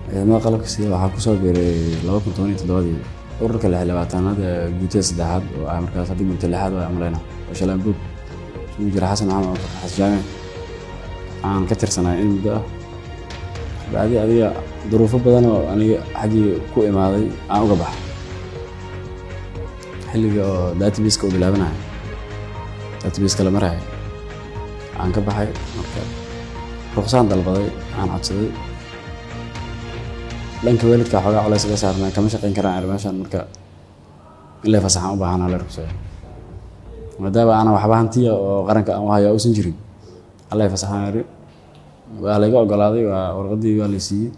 ciidamada qalabka sida waxaa kusoo biiray laba kun toban iyo toddobadii ururka lix labaatanaad ee guutada saddexaad oo ah markaas haddii guuta lixaad waa amleyna oo shalaanbuug isugu jira xasan maxamed abubakar xasan jaame aan ka tirsanay in muddo ah bacdi adiga duruufo badan oo aniga xaggii ku imaaday aan uga baxay xilliga oo databaska uu bilaabanayo databaska la maraya aan ka baxay marka ruqsaan dalbaday aan codsaday dhanka waalidka xoogaa culays iga saarnaa kama shaqayn karaan ar meeshaan marka in lay fasaxaan u baahanaa la rugsaya maadaama aanan waxba hantiya oo qaranka aan u haya uusan jirin allay fasaxaan ari waa layga ogolaaday waa warqadii waa lay siiyey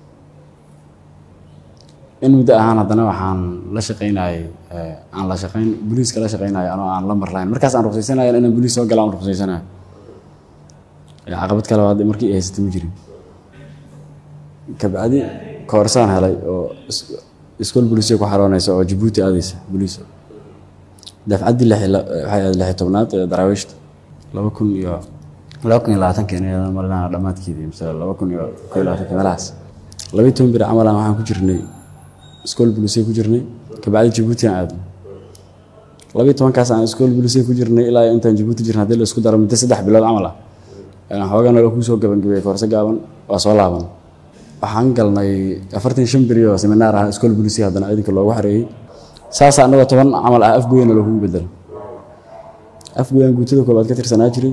in muddo ahaan haddana waxaan la shaqaynayay aan la shaqayn booliiska la shaqaynayo anoo aan la marlayn markaas aan ruqsaysanayo inaan booliis soo gala aan ruqsaysanayo caqabad kale hadda markii ay haysatay ma jirin kabacdi koorsaan helay oo iskool booliisya ku xaroonaysa oo jabuuti aadaysa booliis dafcaddii waxay ahayd lixi tobnaad ee daraawiishta laba kun iyo laba kun iyo labaatankeena marnaa dhammaadkeedii mise laba kun iyo koo iyo labaatanki meelahaas laba iyo toban bir camalan waxaan ku jirnay iskool booliisya ku jirnay kabacdi jabuuti aan aadnay laba iyo tobankaas aan iskool booliisya ku jirnay ilaa intaan jabuuti jirnay haddii la isku daro muddo saddex bilood camal ah xoogaa nala kusoo gabangabiyey koorse gaaban waa soo laaban waxaan galnay afartan shan beri oo seminaar ah iskool booliisya haddana ciidanka loogu xareeyey saas annagoo toban camal ah afgoyana loogu bedelo afgoyan guutada koobaad ka tirsanaa jiray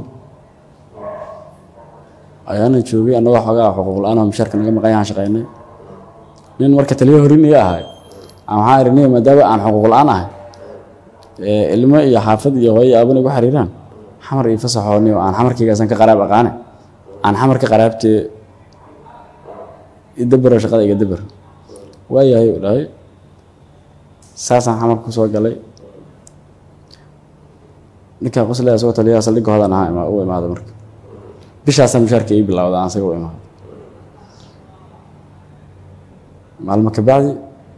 ayaana joogay annagoo xoogaa xuquuq la-aan oo mishaarka naga maqan yahaan shaqaynay nin marka taliyo horin iga ahay aan waxaan aragnay maadaama aan xuquuq la-aan ahay ilmo iyo xaafad iyo hooyo aabana igu xariiraan xamar iyo fasaxooni oo aan xamarkaygaasan ka qaraab aqaane aan xamar ka qaraabtee idabaro shaqada iga dabar waayahay u dhahay saasaan xamar ku soo galay ninkaa qoslea isagoo taliyaha saldhigga hodan ahaa u imaada marka bishaasaa mushaarka ii bilowda aan isaga u imaado maalmo kabacdi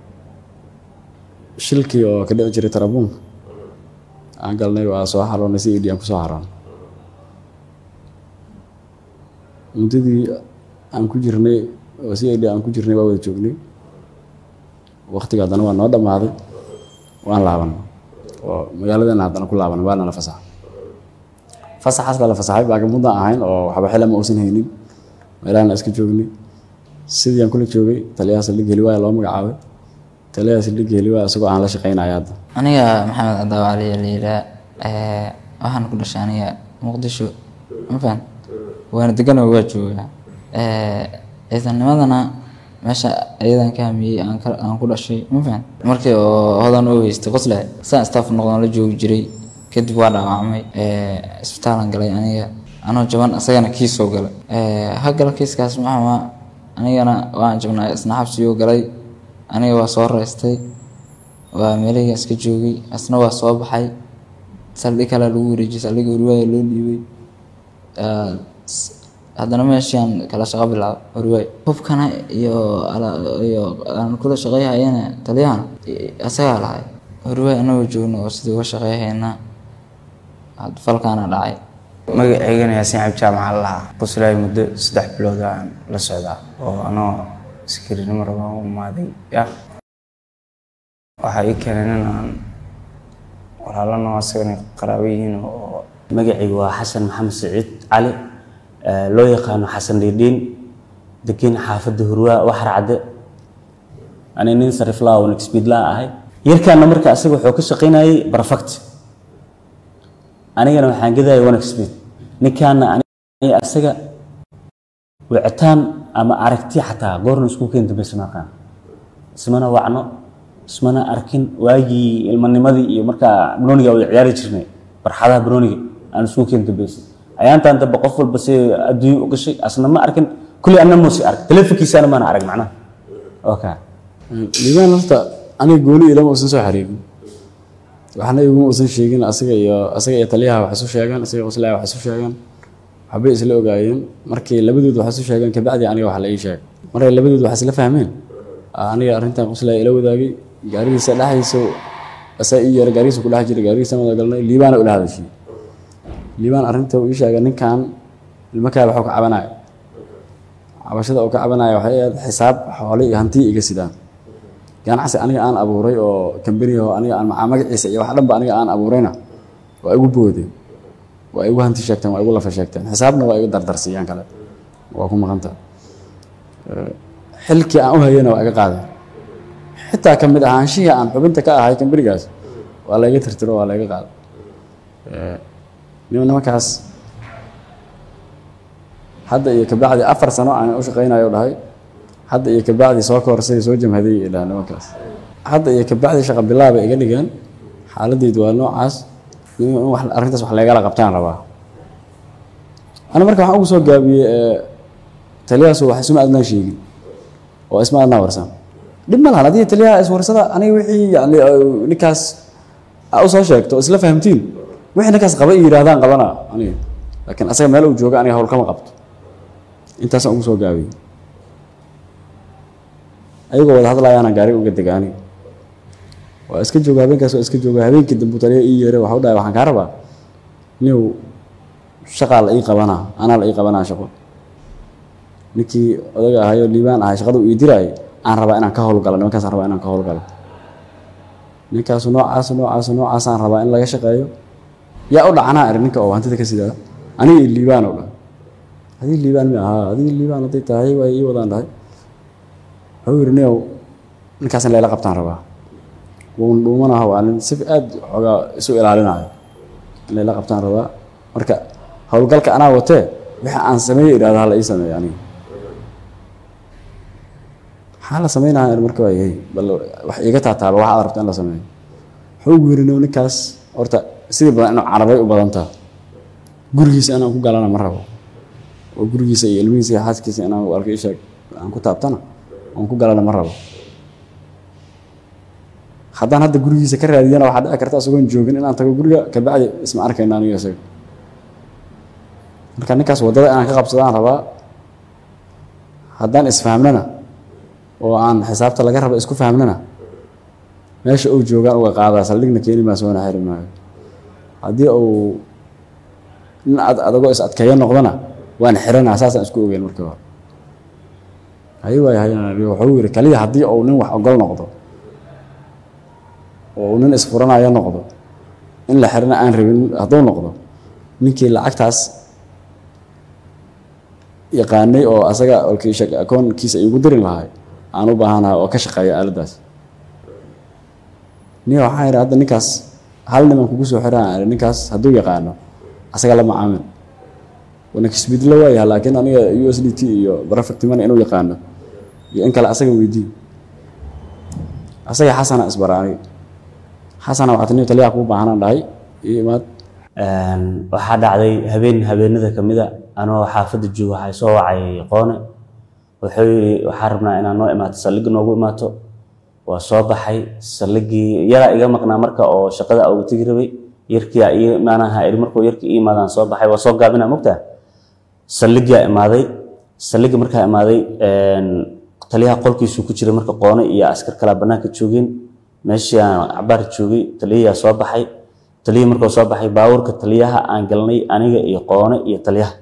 shilkii oo ka dhici jiray tarabuunka aan galnay waa soo xaroonay si idhi aan ku soo xaroonay muddadii aan ku jirnay oo si idhi aan ku jirnay waa wada joognay waktiga haddana waa noo dhammaaday waan laabanay oo magaaladana haddana ku laabanay waana la fasaxay fasaxaas la fasaxay baagamuddaan ahayn oo waxba xila ma uusan haynin meelahana iska joognay sidii aan kula joogay taliyaha saldhig heliwaaya loo magacaabay taliyaha saldhig heliwaaya isagoo aan la shaqaynaya hadda aniga maxamed cadaawa cali la yiraa waxaan ku dhashay aniga muqdisho mafan waana deganoo waa joogaa ciidanimadana meesha ayadan ka hamiyey aan ku dhashay mafan markii oo hodan u heystay qosle saan staff noqdon la joogi jiray kadib waa dhaawacmay isbitaalan galay aniga anoo jaban isagana kiis soo galay hagala kiiskaas maxama anigana waan jabnaa isna xabsiguu galay aniga waa soo reystay waa meelahii iska joogay asna waa soo baxay saldhig kale lagu wareejiyey saldhigga horiwaaya loo dhiibay haddana meeshaan kala shaqo bilaabo horiwaay hubkana iyo iyo aan kula shaqeyhayana taliyahana isagaa lahay horiwaay anagoo joogno oo sidii uga shaqeyhayna falkaana dhacay magaceygana yaasiin cabdi jaamaca lahaa quslaay muddo saddex bilood aan la socdaa oo anoo askarinimo rabaan u imaaday ya waxaa ii keenay nin aan walaalano asagana qaraabo yihiin oo magacaygu waa xasan maxamed saciid cali loo yaqaano xasan dhiidhiin degan xaafadda hurwaa waxar cadde ani nin sariflaa oo nexpeedlaa ahay yarkaana marka asaga wuxuu ka shaqaynayay barfact anigana waxaan gadaya one speed ninkaana aniga asaga wicitaan ama aragti xataa goorna isku keeni dambaysa maaqaan ismana wacno ismana arkin waagii ilmanimadii iyo markaa banooniga wada ciyaari jirnay barxadaha banooniga aan isku keeni dambaysa ayaantaan dambe qof walba si adduunyo u gashay asna ma arkin kulli anna muusi ark telefonkiisana maana arag macnaha okay liibaan horta aniga gooni ilama uusan soo xariirin waxna iguma uusan sheegin asaga iyo asaga iyo taliyaha wax isu sheegaan asaga qoslaya wax isu sheegaan waxbay isla ogaayeen markay labadood wax isu sheegeen kabacdi aniga wax la ii sheegay markay labadood wax isla fahmeen aniga arrintan qoslaya ila wadaagay gaarigiisa dhexdiisa asaa ii yeeray gaarigiisa ku dhex jiray gaarigiisa wada galnay liibaana ula hadashay liibaan arrinta uu ii sheegay ninkan ilmo kaa waxuu ka cabanayo cabashada oo ka cabanaya waxay ahayd xisaab xoole iyo hanti iga sidaan ganacsi aniga aan abuuray oo kambani oo aniga aan macaa magaciisa iyo wax dhanba aniga aan abuurayna waa igu boodeen waa igu hanti sheegteen waa igu lafa sheegteen xisaabna waa igu dardarsiiyaan kale waa ku maqanta xilkii aan u hayana waa iga qaadeen xitaa ka mid ahaanshihii aan xubinta ka ahay kambanigaas waa layga tirtiro waa layga qaaday nim nimankaas hadda iyo kabacdi afar sano aan u shaqaynayo dhahay hadda iyo kabacdi soo korsay soo jamhaday ilaa nimankaas hadda iyo kabacdi shaqa bilaaba iga dhigeen xaaladeydu waa noocaas in wax arrintaas wax laygala qabtaan rabaa ana marka waxaan ugu soo gaabiyey taliyahaasu wax isma adnaan sheegin oo isma adnaa warsan dhib ma lahan haddii taliyaha iswarsada aniga wixii yani ninkaas aa u soo sheegto isla fahamtiin wixii ninkaas qaba i yidhahdaan qabana aniga laakiin asaga meel uu jooga aniga hawl kama qabto intaasaan ugu soo gaabiyey ayagoo wada hadlayaana gaariga uga dega aniga waa iska jooga habeenkaas waa iska jooga habeenkii dambu taliya ii yeeray waxa u dhahay waxaan kaa rabaa niw shaqaa la ii qabanaa anaa la ii qabanaa shaqo ninkii odaga ahayoo liibaan ahay shaqada uu ii diraayay aan rabaa inaan ka howlgalo nimankaasaan rabaa inaan ka howlgalo ninkaasu noocaas noocaas noocaasaan rabaa in laga shaqeeyo yaa u dhacanaa eri ninka oo hantida ka sidaa aniga iyo liibaan oo dhan adii liibaan mi ahaa adii liibaan hadday tahay waa ii wadaan dhahay wuxuu yidhi niow ninkaas in layla qabtaan rabaa wuun dhuumanaha waa nin si aad xoogaa isu ilaalinayo in layla qabtaan rabaa marka howlgalka anaa watee wixii aan sameeye idhahda hala ii sameeyo aniga maxaa la sameynaya marka waa yahay bal wax iiga taataaba wax aad rabto in la sameeyo wuxuu ugu yidhi ninkaas horta sidii badan inuu carabay u badantaa gurigiisa inaan ku galana ma rabo oo gurigiisa iyo ilmihiisa iyo xaaskiisa inaan walka isheeg aan ku taabtana oon ku galana ma rabo haddaan hadda gurigiisa ka raadiyana waxaa dhici karta isagoon joogin inaan tago guriga kabacdi isma arkayna aniga isaga marka ninkaas waddada inaan ka qabsadaan rabaa haddaan isfahmnana oo aan xisaabta laga raba isku fahmnana meesha uu joogaan uga qaadaa saldhigna keeni maa soona xiri maayo haddii uu nin ad adagoo is adkeeyo noqdona waan xiranaa saasaan isku ogeyn markii hore hay waay hay wuxuu yidhi kaliya haddii uu nin wax ogol noqdo oo uu nin isfuranayo noqdo in la xirana aan rabin hadduu noqdo ninkii lacagtaas yaqaanay oo asaga akoonkiisa iigu dirin lahay aan u baahanahay oo ka shaqeeya aaladdaas niya waxaan idhi hadda ninkaas hal niman kugu soo xiraan ninkaas hadduu yaqaano asaga la macaamil wanakisbidlo waayaha laakiin aniga u s d t iyo barafect money inuu yaqaano iyo in kale asaga weydii asaga xasana isbara aniga xasana waxaa taniyo taliyaha kuu baahanaan dhahay iyo imaad waxaa dhacday habeen habeenada ka mida anoo xaafadda jooga waxaa soo wacay qoone wuxuu yidhi waxaa rabnaa inaad noo imaato saldhigga noogu imaato waa soo baxay saldhiggii yaraa iga maqnaa marka oo shaqada uga tegi rabay yarkiyaa ii imaanaha iri markuu yarkii ii imaadaan soo baxay waa soo gaabinaa mogtaa saldhigyaa imaaday saldhigga markaa imaaday taliyaha qolkiisuu ku jiray marka qoone iyo askar kalaa bannaanka joogeen meeshii aan cabaar joogay taliyayaa soo baxay taliyihii markuu soo baxay baabuurka taliyaha aan galnay aniga iyo qoone iyo taliyaha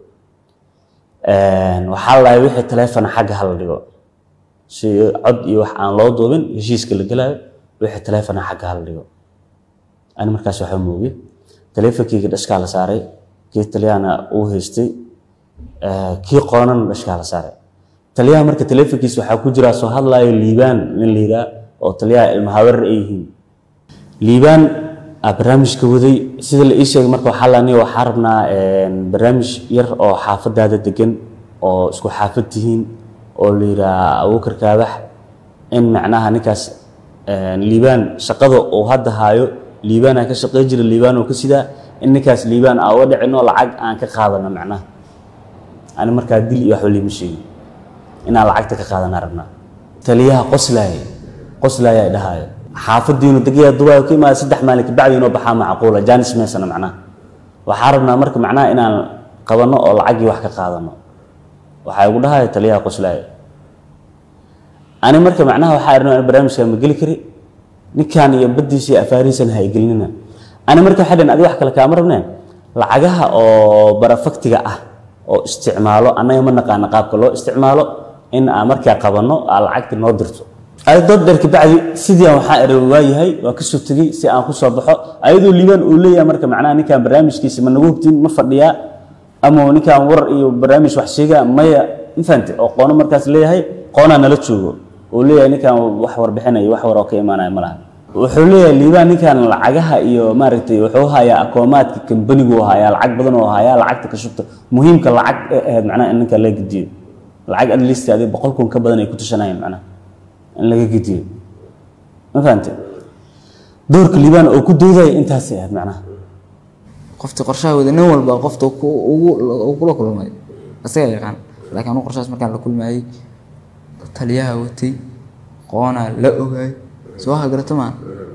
waxaa lahay wixii taleefona xagga hala dhigo si cod iyo wax aan loo duubin heshiiska la gelaayo wixii taleefona xagga hala dhigo ani markaas waxaa moogay taleefonkeyga dhashkaa la saaray kii taliyahana uu haystay kii qoonana dhashkaa la saaray taliyaha marka taleefonkiisa waxaa ku jiraa soo hadlaayo liibaan nin la yiraa oo taliyaha ilmahawarar ay yihiin liibaan aa barnaamijka waday sida la ii sheegay marka waxaa lani waxaa rabnaa barnaamij yar oo xaafadaada degan oo isku xaafad tihiin oo la yiraa abuukar kaabax in macnaha ninkaas liibaan shaqada uu hadda haayo liibaan aan ka shaqey jira liibaan oo ka sidaa in ninkaas liibaan aa uga dhicino lacag aan ka qaadano macnaha ani markaa dil iyo waxba liima sheegin inaan lacagta ka qaadana rabnaa taliyaha qoslaaya qoslaaya dhahaayo xaafadiinu degaya dubaay ka imaada saddex maalin kabacdi inoo baxaa macquula jaanis meesana macnaha waxaa rabnaa marka macnaha inaan qabanno oo lacagii wax ka qaadano waxaa igu dhahaya taliyaha qoslaaya ani marka macnaha waxaa arnaa barnaamijka ma geli kari ninkan iyo baddiisa iyo afaarihiisana ha igelinina ani marka waxay dhaheen adi wax kale kaama rabneen lacagaha oo barafaktiga ah oo isticmaalo annaga ma naqaana qaabka loo isticmaalo in aan markaa qabanno aa lacagta noo dirto adi dood dheer kabacdi sidii aan waxaa ere waayahay waa kasoo tegey si aan kusoo baxo ayadoo liibaan uu leeyahay marka macnaha ninkan barnaamijkiisa ma nagu hubtin ma fadhiyaa ama ninkan war iyo barnaamij wax sheegaa maya ma fahamte oo qoono markaas leeyahay qoonaa nala joogo oo leeyahay ninkan wax warbixinayo wax war oo ka imaanaya ma laha wuxuu leeyahay liibaan ninkan lacagaha iyo maaragtay wuxuu hayaa akoomaadka kambanigu hayaa lacag badan oo hayaa lacagta ka shubta muhiimka lacag ee ahayd macnaha in ninkan laga gediyo lacag at least adi boqol kun ka badan ay ku tushanayeen macnaha in laga gediyo ma fahamte doorka liibaan oo ku doodaya intaasay ahayd macnaha qoftii qorshaha wada nin walba qofta ku- ugu- uu kula kulmay isagaa yaqaan laakiin anu qorshahaas markaan la kulmayay taliyaha watay qoonaa la ogaay soo hagarata maan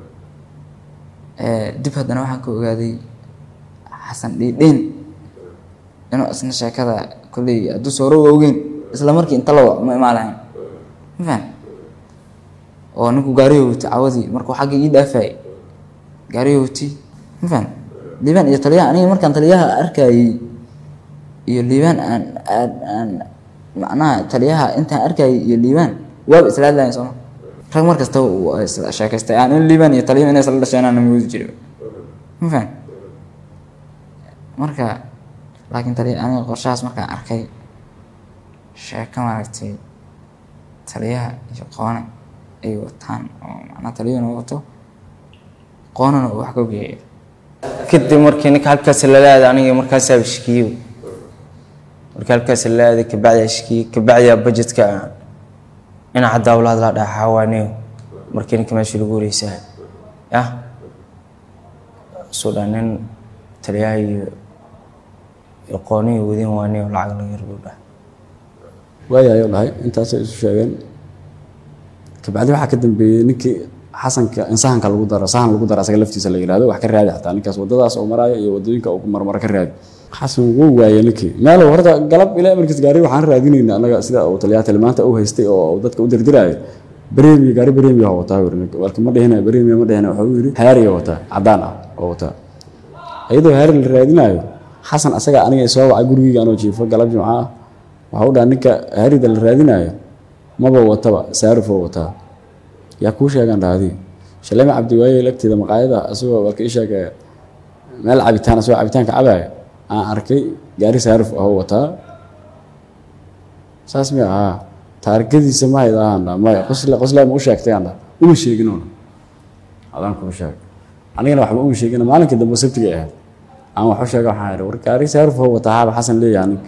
dib haddana waxaan ka ogaaday xasan dhiidhiin inuu isna sheekada kolley hadduu soo roga ogeyn isla markii inta la wac ma imaan lahayn ma fahan oo ninku gaariga watay cawadii markuu xagga ii dhaafayay gaariga watay ma fahan liibaan iyo taliyaha aniga markaan taliyaha arkayay iyo liibaan aan aan aan macnaha taliyaha intaan arkayay iyo liibaan waaba isla hadlayan sooma rag mar kasta waa isla sheekaystay aan in liibaan iyo taliyaha inay isla dhasheen aan moodi jiray ma fahan marka laakiin taliya aniga qorshahaas markaan arkay sheeko maaragtay taliyaha iyo qoone ay wataan oo macnaha taliyahuna wato qoonana uu wax ka geeyo kadib markii ninka halkaas lala aaday aniga markaasaa shkiyo markii halkaas lala aaday kabacdi shkiyo kabacdi budgetka dhinaca dawlad la dhaxa waaniyo markii ninka meesha lagu wareysaa yah soo dhan nin taliyaha iyo iyo qooniyo wadin waaniyo lacag laga yarbu dhah waaya ayuu dhahay intaasay isu sheegeen kabacdi waxaa ka dambeeyey ninkii xasanka in sahanka lagu daro sahan lagu daro asaga laftiisa la yihahdo wax ka raadi xataa ninkaas wadadaas oo maraayo iyo wadooyinka uu marmaro ka raadi xasan wuu waayey ninkii meel horta galab ilaa markiis gaari waxaan raadinayna anaga sida uu taliyaha tilmaanta u haystay oo dadka u dirdiraayo bareemiya gaari bareemiya oo wataa yiri ninka walka ma dhihina bareemiya ma dhihina wuxuu yiri haariya wataa cadaan ah oo wataa iyadoo haari la raadinayo xasan asaga aniga soo wacay gurigeyga anoo jiifo galab jimco ah waxa u dhaha ninka haarida la raadinayo maba wataba saarifoo wataa yaa kuu sheegaan dhahdi shalema cabdiwaaye lagteeda maqaayada asagoo walka ii sheegay meel cabitaan asagoo cabitaanka cabaya aan arkay gaari saarif ahoo wataa saas mi ahaa taarikadiisa ma hayd ahaan dha maya qosle qosle ma u sheegtay aan dha uma sheegin una adaan kuma sheeg anigana waxba uma sheegin maalinkii dambe sabtiga ahayd aan wax u sheega waxaan idhi war gaari saarif ahoo wataa haaba xasan leeyahay ninka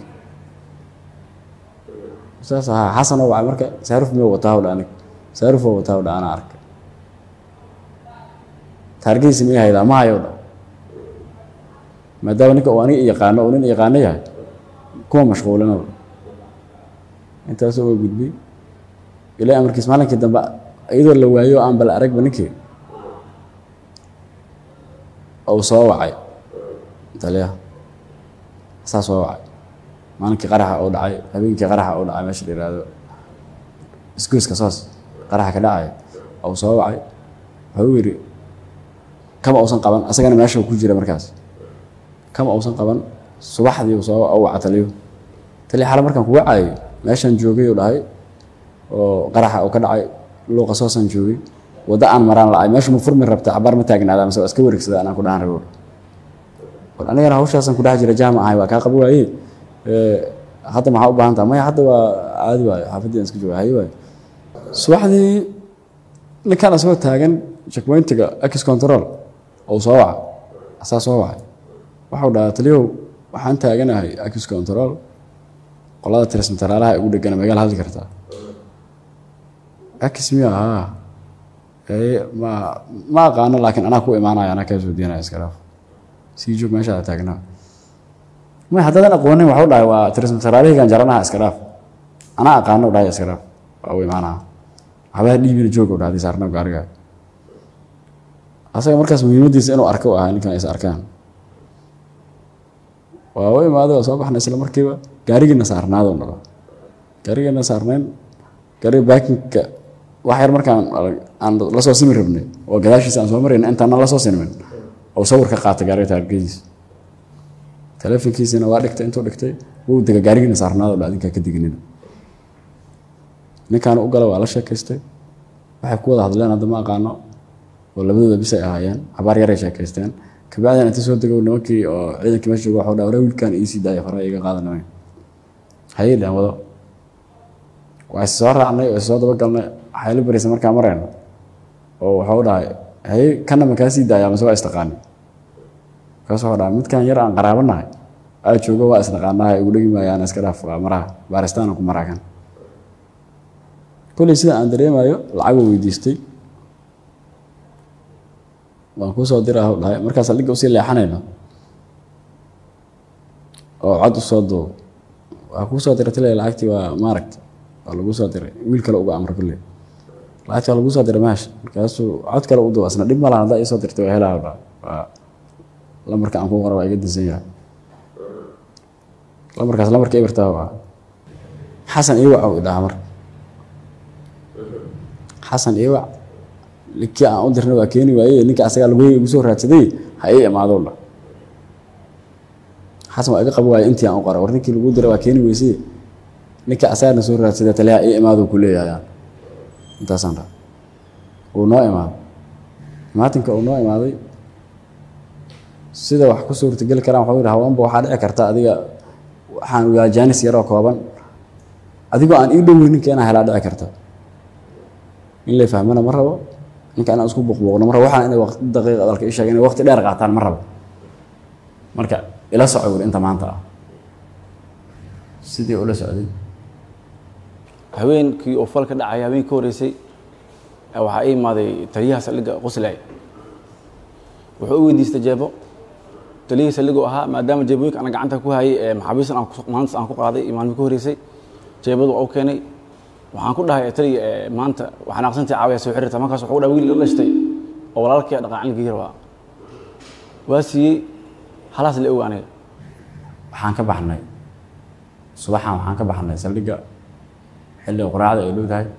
saas ahaa xasan oo wacay marka saarif miyuu wataa dha anig saarif oo wataa dha anaa arkay taarikadiisa miyay haydaa ma hayo dha maadaama ninka uu aniga yaqaano uu nin yaqaano yahay kuma mashquulinaba intaas uga gudbay ilaa amarkiis maalinkii dambe iyadoo la waayo aan bal aragba ninkii uu soo wacay taliyaha saa soo wacay maalinkii qaraxa uu dhacay habeenkii qaraxa uu dhacay meesha la yihahdo isgoyska soos qaraxa ka dhacaya uu soo wacay wuxuu yidhi kama uusan qaban asagana meesha uu ku jira markaas kama uusan qaban subaxdii uu soo waca taliyo taliya xale markaan kuga caayay meeshaan joogay uu dhahay oo qaraxa uu ka dhacay luuqa soosaan joogay waddo aan maraan la'ay meesha ma furmi rabta cabaar ma taagnaada mase waa iska wareegsada anaan ku dhahan rabo war anigana hawshaasaan ku dhex jira jaamac ahay waa kaa qabo waaye hadda maxaa u baahan taha maya hadda waa caadi waayo xaafaddii aan iska jooga haye waayo subaxdii ninkaan asagoo taagan checkpointiga ex control oo soo waca asaa soo wacay waxau dhahaa taliyow waxaan taaganahay ex control qolada tirismataraalaha ugu dhegana magaala hadli kartaa ex miya haa ee ma ma aqaano laakiin anaa ku imaanaya anaa kaa soo diinaya iska dhaaf sii joog meesha aad taagnaa may haddaadan aqoonin waxu dhahay waa tirismataraalihigan jaranaha iska dhaaf anaa aqaano dhahay iska dhaaf waa u imaanaa waxbaa dhiibina joog u dhahday saarnaa gaariga asaga markaas muhiimaddiisa inuu arko u ahaa ninkan is arkaan waa u imaaday waa soo baxnay isla markiiba gaarigiina saarnaado dhalo gaarigiina saarnayn gaariga baakinka wax yar markaan aan la soo simi rabnay oo gadaashiisa aan soo marayna intaana la soo sinmin oo sawir ka qaatay gaariga taargadiisa telefonkiisina waa dhigtay intuu dhigtay wuu dega gaarigiina saarnaado dha adinkaa ka deganina ninkaan u gala waa la sheekaystay waxay ku wada hadleen hadda ma aqaano oo labadooda bis ay ahaayeen cabaar yaray sheekaysteen kabacdina inta soo degow nimankii oo ciidankii meesha jooga waxuu dhaa waree wiilkaan iisii daaya hore iga qaadanay hayay dhaan wado waa is soo raacnay oo is soo dabagalnay waxay la baraysa markaa marayno oo waxuu dhahay haye kana ma kaa sii daaya mase waa istaqaani markaas wuxuu dhahay midkan yar aan qaraabanahay aa joogo waa isnaqaanaha igu dhegi maayaan iska dhaaf waa maraha baaristaana ku maraakan kolley sida aan dareemayo lacaguu weydiistay waan kuu soo diraa hw dhahay markaas saldhigga usii leexanayno oo cod usoo duub waa kuu soo diray tile lacagtii waa maaragta waa lagu soo diray wiil kale uga amra kulle lacagtii waa lagu soo diray meesha markaasuu cod kale u duuba isna dhib malahan haddaa isoo dirtay waa helaa dhaa waa lamarka aan ku qora waa iga dinsan yahay lamarkaas lamarka ibirtaa waa xasan iwac u idhaha marka xasan iwac kii aan u dirna waa keeni waaye ninka asagaa lagu igu soo raadsaday ha ii imaado dha xasan waa iga qabi waaye intii aan u qora war ninkii lagu dira waa keeni weysay ninka asagaana soo raadsaday taliya ii imaado ku leeyahay intaasaan dhaa uu noo imaaday maatinka uu noo imaaday sida wax ku suurtageli karaan waxuu yidhi hawaanba waxaa dhici karta adiga waxaan waa jaanis yaroo kooban adigoo aan ii dhowey ninka inaan helaa dhici karta in lay fahmana ma rabo ninka inaan isku buuqbuuqno mar rabo waxaan inay waqti daqiiq dalka ii sheega inay waqti dheer qaataan ma rabo marka ila soco wuri inta maanta ah sidii ula socday habeenkii oo fal ka dhacay habeenkii ka horreysay waxaa ii imaaday taliyaha saldhigga qoslay wuxuu u weydiistay jeebo taliyihii saldhiggu ahaa maadaama jeebooyinka ana gacanta ku hayay ee maxaabiistan aan ku- maalintaas aan ku qaaday iyo maalmii ka horreysay jeebadu waa u keenay waxaan ku dhahay taliya ee maanta waxaa naaqsantii caawaya soo xiriirta markaas wuxuu dhahay wiil la dhashtay oo walaalkii dhaqaacilkii rabaa waa siiyey halaas la ogaanay waxaan ka baxnay subaxan waxaan ka baxnay saldhigga xilliga quraacda ay dhow tahay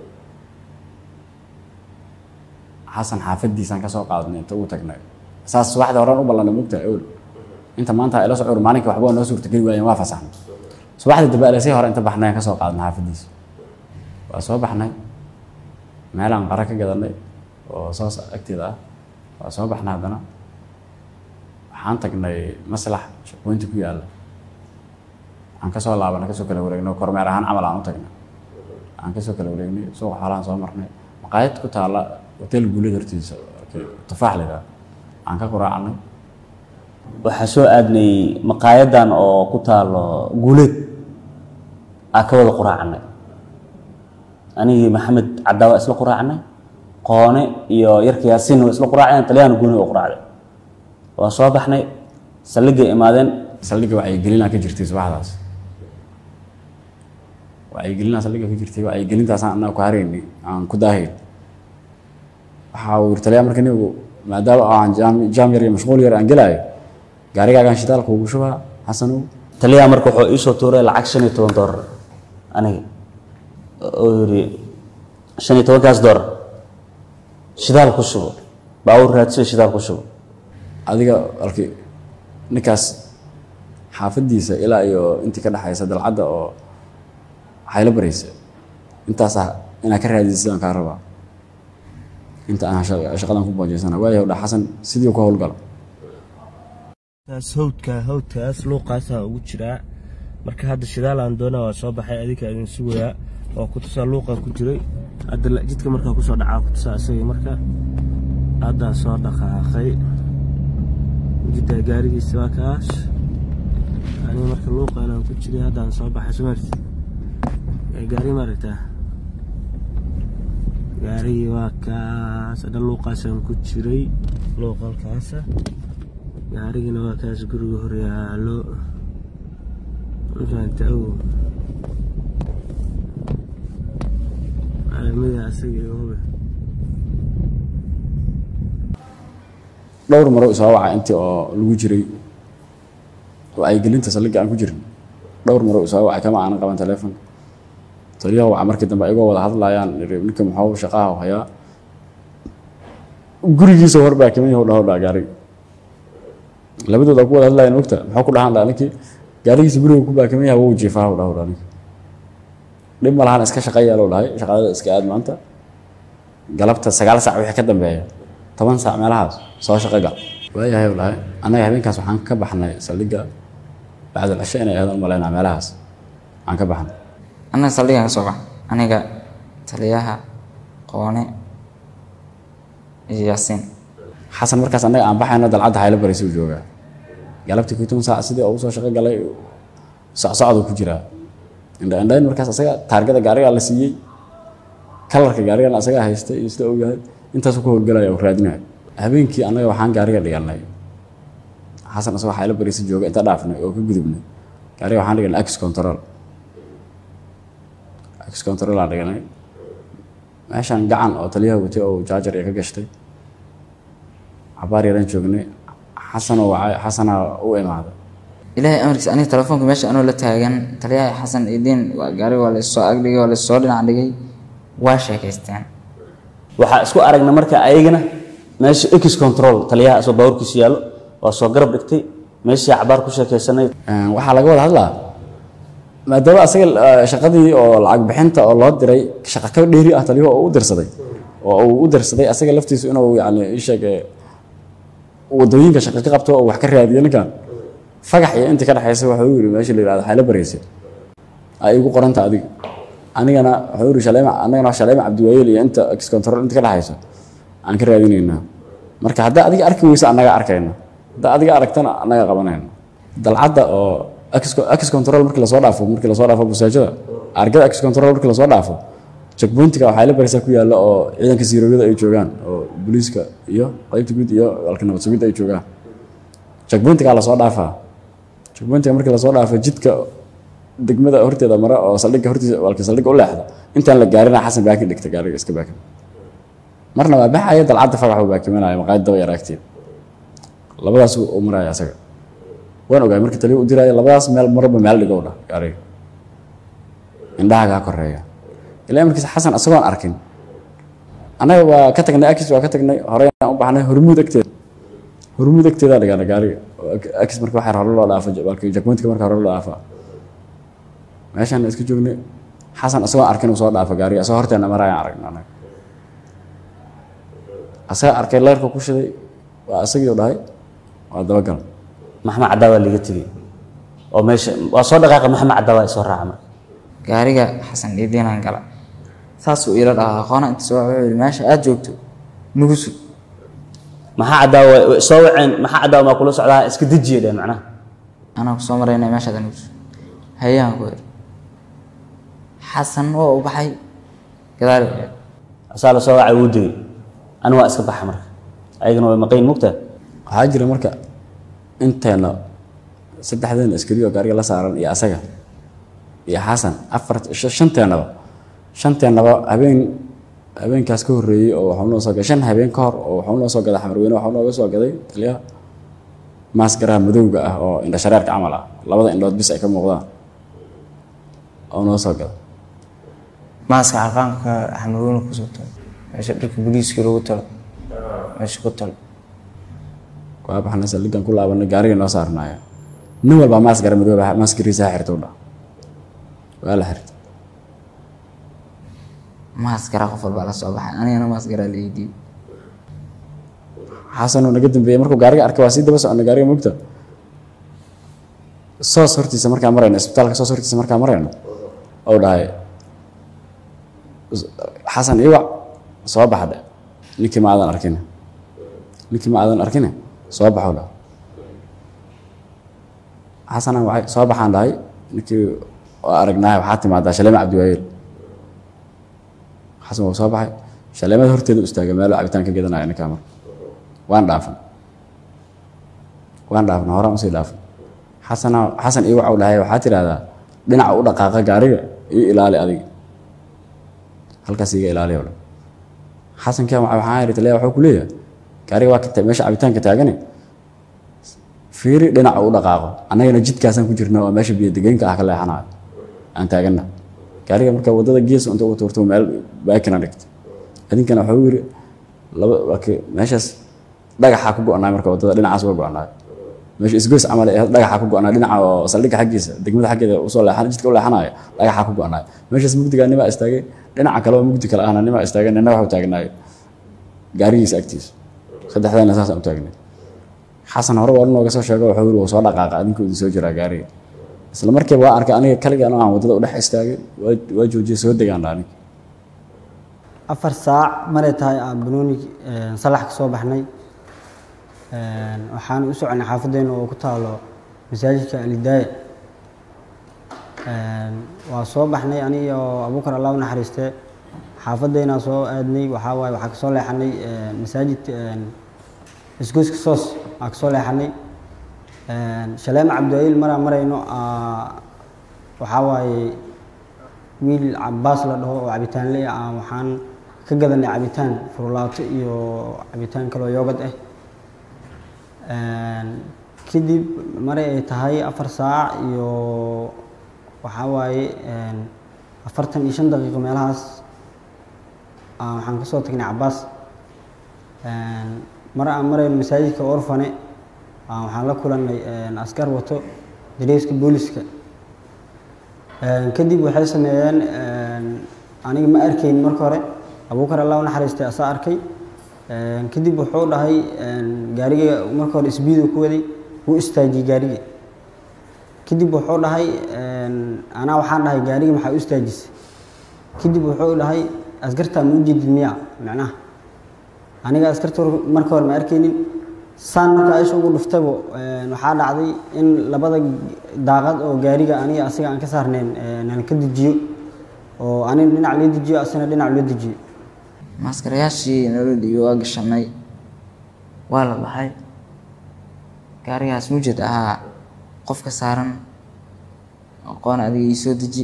xasan xaafadiisaan ka soo qaadnay inta uu tagnay saas subaxda horaan u ballanay mugta ol inta maanta ila socor maalinka waxba waa noo suurtageli waayeen waa fasaxnay subaxdii dambe alesay hore inta baxnay aan ka soo qaadnay xaafadiisa waa soo baxnay meelaan qara ka gadanay oo soos agteeda ah waa soo baxnay haddana waxaan tagnay maslax shaqooyinta ku yaalla aan ka soo laabanay kasoo kala wareegnay kormeer ahaan camal aan u tagnay aan kasoo kala wareegnay suuqa xoolahan soo marnay maqaayad ku taalla hotel guulada hortiisa tufaax la yidhaha aan ka quraacnay waxaa soo aadnay maqaayadan oo ku taalo guuleed aa ka wada quraacnay anigii maxamed caddaa waa isla quraacnay qoone iyo yarka yaasiin waa isla quraaceen taliyahana guuni oo quraacday waa soo baxnay saldhiggay imaadeen saldhigga wacyigelinaa ka jirtay subaxdaas wacyigelinaa saldhigga ka jirtay wacyigelintaasaan annaga ku haraynay aan ku daahayn waxaa uu yiri taliya marka nigu maadaama aan jaam jaam yar iyo mashquul yar aan gelaayo gaarigaagaan shidaalka ugu shubaa xasanow taliyaha marka wuxuu iisoo tuuray lacag shan iyo toban doolar aniga oo yidhi shan iyo tobankaas doolar shidaal ku shubo baawur raadsiyo shidaal ku shubo adiga alki ninkaas xaafadiisa ilaa iyo intii ka dhexaysa dalcadda oo waxayla baraysa intaasaa inaa ka raadisa sidaan kaa rabaa inta aan shaqa- shaqadan ku boojeysana waayahay dha xasan sidii ku howlgalo taas hawdka hawdkaas luuqaasaa ugu jiraa marka hadda shidaal aan doonaa waa soo baxay adinka idin sugayaa oo kutusaa luuqa ku jiray hadda la- jidka markaa kusoo dhacaa kutusaa isagii marka haddaa soo dhaqaaqay jidda gaarigiisa waa kaas aniga marka luuqa inaan ku jiray haddaan soo baxay sumarti gaari maaragtaa gaarigii waa kaas hadha luuqaasaan ku jiray luuqalkaasa gaarigina waa kaas guriga horyaalo mafahanta ow caalamada asaga iyo hube dhowr maro isoo waca intii oo lagu jiray wacyigelinta saldhigga aan ku jirin dhowr maro isoo wacay kama aanan qaban teleefon taliyaha waca markii dambe igoo wada hadlayaan iri ninka muxuu shaqaha u hayaa gurigiisa warbaa kama yahu dhaho dhaa gaariga labadooda ku wada hadlayan ogta muxuu ku dhahaan dhaa ninkii gaarigiisa guriga ku baakimay yahay wuu jiifaa u dhaw aniga dhib ma lahan iska shaqeeya loo dhahay shaqadada iska aad maanta galabta sagaal saac wixii ka dambeeya toban saac meelahaas soo shaqo gal waayahay u dhahay annaga habeenkaas waxaan ka baxnay saldhigga bacdal cisho inay ahayd u malaynaa meelahaas waxaan ka baxnay annaga saldhigaan ka soo bax aniga taliyaha qoone iyo yaasiin xasan markaas annaga aan baxayno dalcadda haylo baraysa u joogaa galabtii kuy toban saac sidii ugu soo shaqo galay socsocdu ku jiraa indha indhayn markaas asaga taargada gaarigaa la siiyey kalarka gaarigana asagaa haystay iyo sida uu yahay intaasuu ku howlgalaya uu raadinayo habeenkii annaga waxaan gaariga dhiganay xasan asagoo haylo baraysa jooga inta dhaafnay oo ka gudubnay gaariga waxaan dhiganay ax control ax control aan dhiganay meeshaan gacan oo taliyaha watay oo jaajar iyo ka gashtay cabaar yaraan joognay xasanoo wacay xasanaa u imaaday ilaahay amarkiisa aniga telefoonka meesha anoo la taagan taliyaha xasan idiin waa gaari waa laissoo agdhigay waa laissoo dhinac dhigay waa sheekaysteen waxaa isku aragna marka ayagana meesha x control taliyaha asoo baawarkiisu yaallo waa soo garab dhigtay meeshii cabaar ku sheekaysanay Een, waxaa laga wada hadlaa maadaama asaga eh, shaqadii oo lacag bixinta oo loo diray shaqo ka dheeri ah taliyaha oo u dirsaday oo uu u dirsaday asaga laftiisu inuu yani isheeg wadooyinka shaqo ka qabto oo wax ka raadiyo ninkan fagax iyo intii ka dhexaysa wuxuu yiri meesha la yihahdo xaylo baraysa ay igu qoranta adiga anigana wuxuu yiri shaleema anagana shaleema cabdiwaayeel iyo inta ex control inta ka dhexaysa aan ka raadinaynaa marka haddaa adiga arki weysa annaga arkayna haddaa adiga aragtana annaga qabanayna dalcadda oo ex control markii lasoo dhaafo markii lasoo dhaafo busaajada argada ex control markii lasoo dhaafo checkpointiga waxaa la baraysaa ku yaalla oo ciidanka siirooyada ay joogaan oo booliiska iyo qaybta guud iyo walka nabad sugidda ay joogaan checkpointigaa lasoo dhaafaa checkpointiga markii lasoo dhaafo jidka degmada horteeda mara oo saldhigga hortiisa walka saldhigga u leexda intaan la gaarina xasan baakin dhigta gaariga iska baakin marna waa baxaya dalcadda fagax uu baakimanaya maqaayad daba yaraagteed labadaas uu maraya asaga waan ogaay markii taliya u diraayo labadaas meel marba meel dhigow dhah gaariga indhaha kaa koreeya ilaa markiisa xasan asagoon arkin annaga waa ka tagnay akis waa ka tagnay horey aan u baxnay hormuud agteeda hormuud agteedaa dhigaana gaariga akis marka waxaa hore loo dhaafa jakmantika marka hore loo dhaafa meeshaan iska joognay xasan asagoon arkin uu soo dhaafa gaariga asagoo horteena marayaan aragna annaga asaga arkay leerka ku shiday waa asagii u dhahay waa dabagal maxamed caddaa waa liiga tegey oo meesha waa soo dhaqaaqa maxamed caddaa waa isoo raaca marka gaariga xasan idiinaan gala saasuu iila dhahaa aqoona inta soo wuxuu yidhi meesha aad joogto nugu sug maxaa caddaa waa way soo waceen maxaa caddaa maa kula socdaa iska dejiya dheh macnaha anaa kusoo maraynay meeshaad nugu sug hayaan ku yidhi xasan oo u baxay gadaal asaa la soo wacay wuu degey ani waa iska baxa marka ayagana way maqayn mugtaa waxaa jira marka inteena saddexdeena askari oo gaariga la saaran iyo asaga iyo xasan afar shanteenaba shanteenaba habeen habeenkaas ka horreeyey oo waxuu noo soo gaday shan habeen ka hor oo waxuu noo soo gaday xamarweyne waxuu nooga soo gaday taliyaha maaskaraha madowga ah oo indha shareerka camal ah labada indhood bis ay ka muuqdaan oo noo soo gaday maaska xarqaanka xamarweyne kusoo talo meesha dharka booliiska lagu talo meesha ku talo waa baxnay saldhiggan ku laabanay gaariga noo saarnaaya nin walbaa maaskara madooba maaskariisa ha xirta u dhah waa la xirta maaskara qof walbaa la soo baxay anigana maaskara la iidiyo xasanoo naga dambeeyey markuu gaariga arkay waa sii daba soconnay gaariga mugta soos hortiisa markaa marayno isbitaalka soos hortiisa markaa marayno ou dhahay xasan iwac soo baxdhe ninkii ma aadan arkine ninkii ma aadan arkine soo baxow dhaha xasanaan waxay soo baxaan dhahay ninkii waa aragnaahay waxaa timaadaa shaleema cabdiwaayeel xasan waa soo baxay shaleemada horteeda u istaagay meelo cabitaan ka gadanaya ninkaa marka waan dhaafan waan dhaafna horaan usii dhaafan xasana xasan iyo waxau dhahay waxaa tidhahdaa dhinaca u dhaqaaqa gaariga iyo ilaali adiga halkaas iga ilaaliya dhan xasankaa waxaan idhi taliya waxuu ku leeyahay gaariga waa ka meesha cabitaanka taagane fiiri dhinaca u dhaqaaqo annagana jidkaasaan ku jirna oo meesha biyodegeynka ah ka leexanayo aan taagana gaariga marka waddada gees inta ugu tuurto meel baakina dhigta idinkana waxuu yidhi laba meeshaas dhagaxaa ku go-naay marka waddada dhinacaas uga go-naay meesha isgoys camal ee dhagaxa ku go-naa dhinaca oo saldhigga xaggiisa degmada xaggeeda usoo leexan jidka u leexanayo dhagaxa ku go-naay meeshaas mugdigaa nimaa istaagay dhinaca kale oo mugdi kale ahna nimaa istaagay nina waxu taagnaayo gaarigiisa agtiisa saddexdaana saasaan u taagnay xasan hore waa nooga soo sheego wuxuu yiri wuu soo dhaqaaqa adinku idin soo jiraa gaariga isla markiiba waa arkay aniga kaligaan oo aan waddada u dhex istaagay waa waa joojiyay soo degaan dha aniga afar saac maray tahay aan banooni salax ka soo baxnay waxaan u soconay xaafadeena oo ku taalo masaajidka alidaaya waa soo baxnay aniga oo abuukar allah u naxariiste xaafadeena soo aadnay waxaa waaye waxaa kasoo leexanay masaajid isgoyska soos aa kasoo leexanay shaleema cabdiwayiil maraan marayno waxaa waaye wiil cabaas la dhaho oo cabitaanle ah waxaan ka gadanay cabitaan furulaato iyo cabitaan kaloo yoogad ah kadib maray ay tahay afar saac iyo waxaa waaye afartan iyo shan daqiiqo meelahaas waxaan kasoo tagnay cabaas mar aan marayno masaajidka orfane waxaan la kulanay askar wato dareeska booliska kadib waxay sameeyeen aniga ma arkayn marka hore abuukar allah u naxariistay asaa arkay kadib wuxuu dhahay gaariga marka hore isbiidu ku waday wuu istaajiyey gaariga kadib wuxuu dhahay anaa waxaan dhahay gaariga maxaa u istaajisay kadib wuxuu dhahay askartaa ma u jeedid miya macnaha aniga askarta marka hore ma arkaynin saan marka aisha ugu dhuftaybo waxaa dhacday in labada daaqad oo gaariga aniga asiga aan ka saarnayn nala ka dejiyo oo aniga dhinac loo dejiyo asina dhinac loo dejiyo maaskarayaashii nala dhiibo waa gashanay waa la baxay gaarigaas mujed ahaa qofka saaran aqoon adiga ii soo deji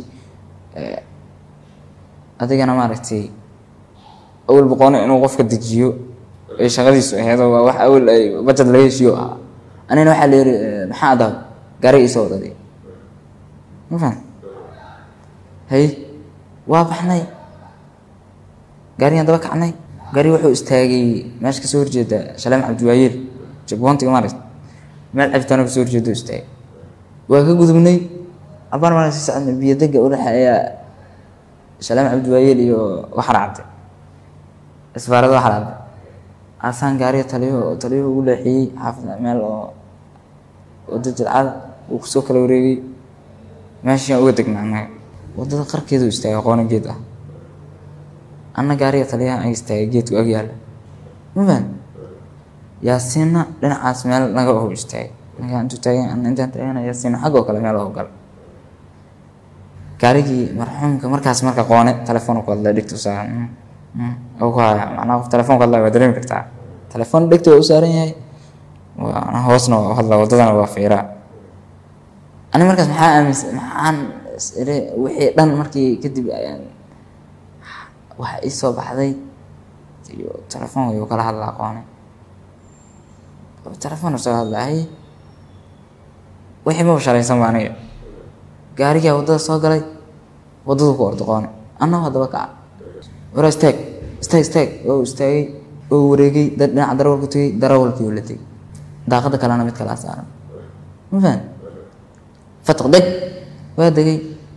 adigana maaragtay awal boqoone inuu qofka dejiyo ay shaqadiisu aheedo waa wax awal ay bajad laga heshiyo ahaa anina waxaa la yiri maxaa adaa gaariga isoo wadaday ma fahan hay waa baxnay gaarigaan daba kacnay gaari wuxuu istaagay meesha kasoo horjeeda shaleem cabdiwaayeel jagboontiga maaragt meel cabitaano kasoo horjeeda istaagay waa ka gudubnay abaan maalin sii socodnay biyo dega u dhexeeya shaleem cabdiwaayeel iyo waxar cabde isbaarada waxar cabde asaan gaariga taliyo taliyo ugu leexiyey xaafid meel oo wada jilcada uu kusoo kala wareegay meeshaan uga degnaa annaga wadada qarkeedu istaagay aqoona geed ah anna gaariga taliyaha ay istaagay geedku ag yaalla ma fahan yaasiinna dhinacaas meel naga oho istaagay naga intuu taagan anna intaan taagana yaasiinna xaggoo kale meel oho gala gaarigii marxuumka markaas marka qoone telefoon ku hadlay dhigta u saaran oo ku haya macnaha qof telefoon ku hadlaya waa dareemi kartaa telefoon dhigta waa u saaran yahay waana hoosna waa u hadlaa waddadana waa fiiraa ani markaas maxaa aaminsan maxaan ire wixii dhan markii kadib ayaan waxa ii soo baxday iyo telefoonka yuu kala hadlaa qoone telefoon soo hadlahay wixii maba shalaysan ba aniga gaarigaa waddada soo galay waddadu ku ordo qoone annaba haddaba kaca wara istaag istaag istaag oo istaagay oo wareegay dad dhinaca darawalku tegey darawalkii oo la tegey daaqada kalena mid kalaa saaran ma fahan fatq deg waa degay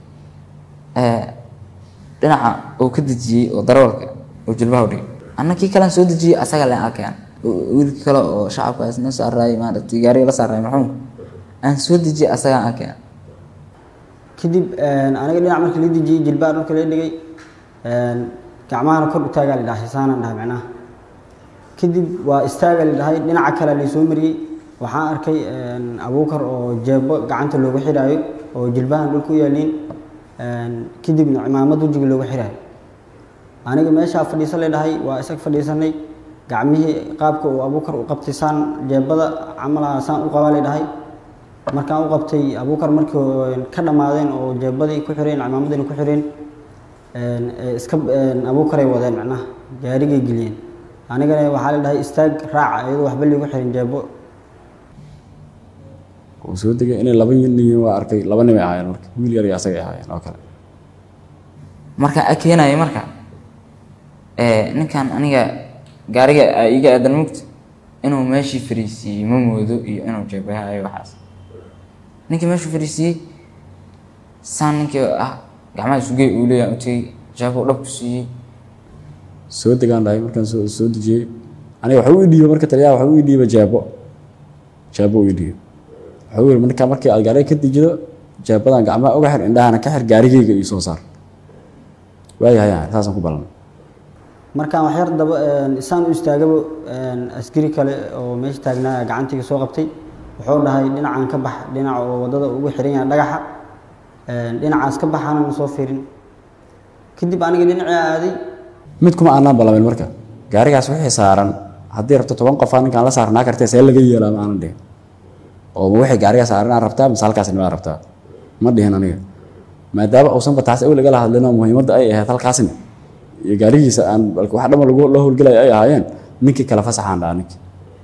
dhinaca uu ka dejiyey oo darawalka oo jilbaha u dhigay anna kii kalean soo dejiyey asaga leen arkeen wiilkii kale oo shacabkaas na saaraayay maaragtay gaariga la saaraayay maxuumka aan soo dejiyey asagaan arkeen kadib aniga dhinac markii la dejiyey jilbaha dhulka la dhigay gacmahana kor u taagaa la dhahay saanaan dhahay macnaha kadib waa istaaga la dhahay dhinaca kale laysoo mariyey waxaan arkay abuukar oo jeebo gacanta loogu xidhaayo oo jilbahan dhulka u yaaliin kadibna cimaamad wejiga loogu xidhaayo aniga meeshaa fadhiisan la dhahay waa isag fadhiisanay gacmihii qaabka uu abuukar u qabtay saan jeebada camalaha saan u qabaa la dhahay markaan u qabtay abuukar markii ka dhammaadeen oo jeebadii ku xireen cimaamadiina ku xireen iska abuukaray wadeen macnaha gaarigay geliyeen anigana waxaa la dhahay istaag raaca iyadoo waxba liigu xirin jeebo uu soo degay inay laba nin yihiin waa arkay laba nin ay ahaayeen marka wiil yar iyo asagay ahaayeen oo kale marka a keenaya marka ninkan aniga gaariga iga aadan mugta inuu meeshii fariisiiyey ma moodo iyo inuu jeebahayo waxaas ninkii meeshuu fariisiiyey saan ninkii ah gacmaha isugey uu leeyahay u tegey jeebo dhabku siiyey soo degaan dhahay markaan soo soo dejiyey aniga waxa u idhiiba marka taliyaha waxa u idhiiba jeebo jeebo u idhiiba waxa u yidhi marka markii aad gaariga ka dejido jeebadan gacmaha uga xir indhahana ka xir gaarigayga iyo soo saar waayahay aan saasaan ku ballanay markaan waxyar daba isaan u istaagaba askari kale oo meesha taagnaa gacantiga soo qabtay wuxuu dhahay dhinacan ka bax dhinaca oo wadada ugu xiran yahay dhagaxa dhinacaas ka baxaana ma soo fiirin kadib aniga dhinacii aaday mid kuma aanaan ballamin marka gaarigaas wixii saaran haddii rabto toban qofaa ninkaan la saarnaa kartee see laga yeelaa ma aanan dhihin oo ma wixii gaarigaa saaran aan rabtaa mise halkaas nimaa rabtaa ma dhihin aniga maadaama uusanba taas awel igala hadlin oo muhiimadda ay ahayd halkaasni iyo gaarigiisa aan balka wax dhama lagu la howlgelaya ay ahaayeen ninkii kale fasaxaan dhaha ninkii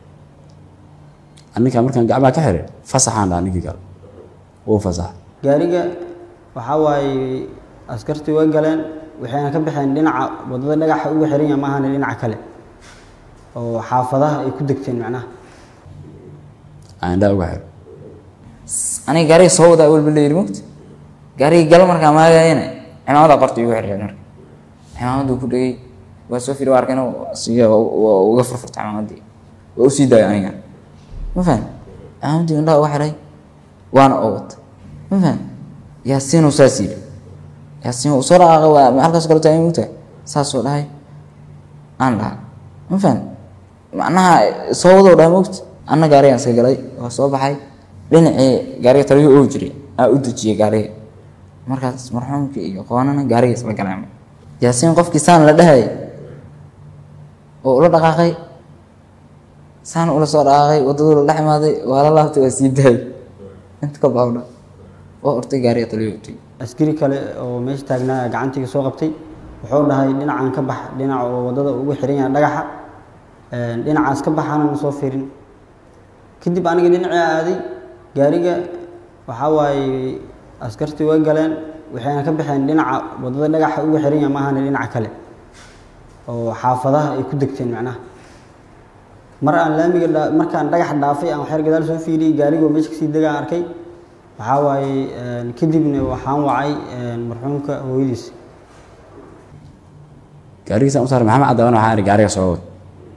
ninkaa markaan gacmaha ka xiray fasaxaan dhaha ninkii kale wuu fasaxa gaariga waxaa waaye askartii way galeen waxayna ka baxeen dhinaca wadada dhagaxa ugu xiran yahay maahane dhinaca kale oo xaafadaha ay ku degteen macnaha aan indhaha uga xiray aniga gaariga soo wadaa walba la yidhi mogta gaariga gal markaa maagayana cimaamada qorta igu xirxeen marka cimaamadu ku dhegay waa soo firi waa arkayna siya waa uga furfurta cimaamadii waa usii daaya aniga ma fahan cimaamadii indhaha uga xiray waana oo wata ma fahan yaasiinuu saas yidhi yaasiin uu soo dhaqaaqay waa halkaas kale taagay mogta saasoo dhahay aan dhaha ma fahan macnaha soo wadoo dhahay mogta anna gaarigaan iska galay waa soo baxay dhinacii gaariga taliyo oo jiray aa u dejiyey gaariga markaas marxuumkii iyo qoonana gaariga isla galeen yaasiin qofkii saan la dhahay oo ula dhaqaaqay saan ula soo dhaqaaqay waddaduu la dhex imaaday waa la laabtay waa sii daayay inta ka baawdha oo ortay gaariga taliyo utay askari kale oo meesha taagnaa gacantiga soo qabtay wuxuu dhahay dhinacan ka bax dhinaca oo wadada ugu xiran yahay dhagaxa dhinacaas ka baxaana ma soo fiirin kadib aniga dhinacii aaday gaariga waxaa waaye askartii way galeen waxayna ka baxeen dhinaca wadada dhagaxa ugu xiran yahay maahane dhinaca kale oo xaafadaha ay ku degteen macnaha mar aan laamiga dha- markaan dhagax dhaafay aan waxyar gadaal soo fiiriyey gaarigoo meesha kasii degaan arkay waxaa waaye kadibna waxaan wacay marxuumka hooyadiis gaarigiisaan u saaray maxamed cadaaban waxaan ihi gaariga soo wad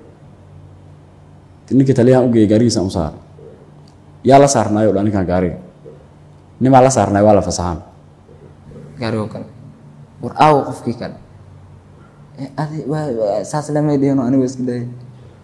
ninkii taliyahan u geeyey gaarigiisaan u saaray yaa la saarnaayo dha ninkan gaariga nimaa la saarnaay waa la fasaxaan gaarigoo kale war aawo qofkii kale Eh, adi waa- waa- saas lamay dhihino aniga waa iska daayay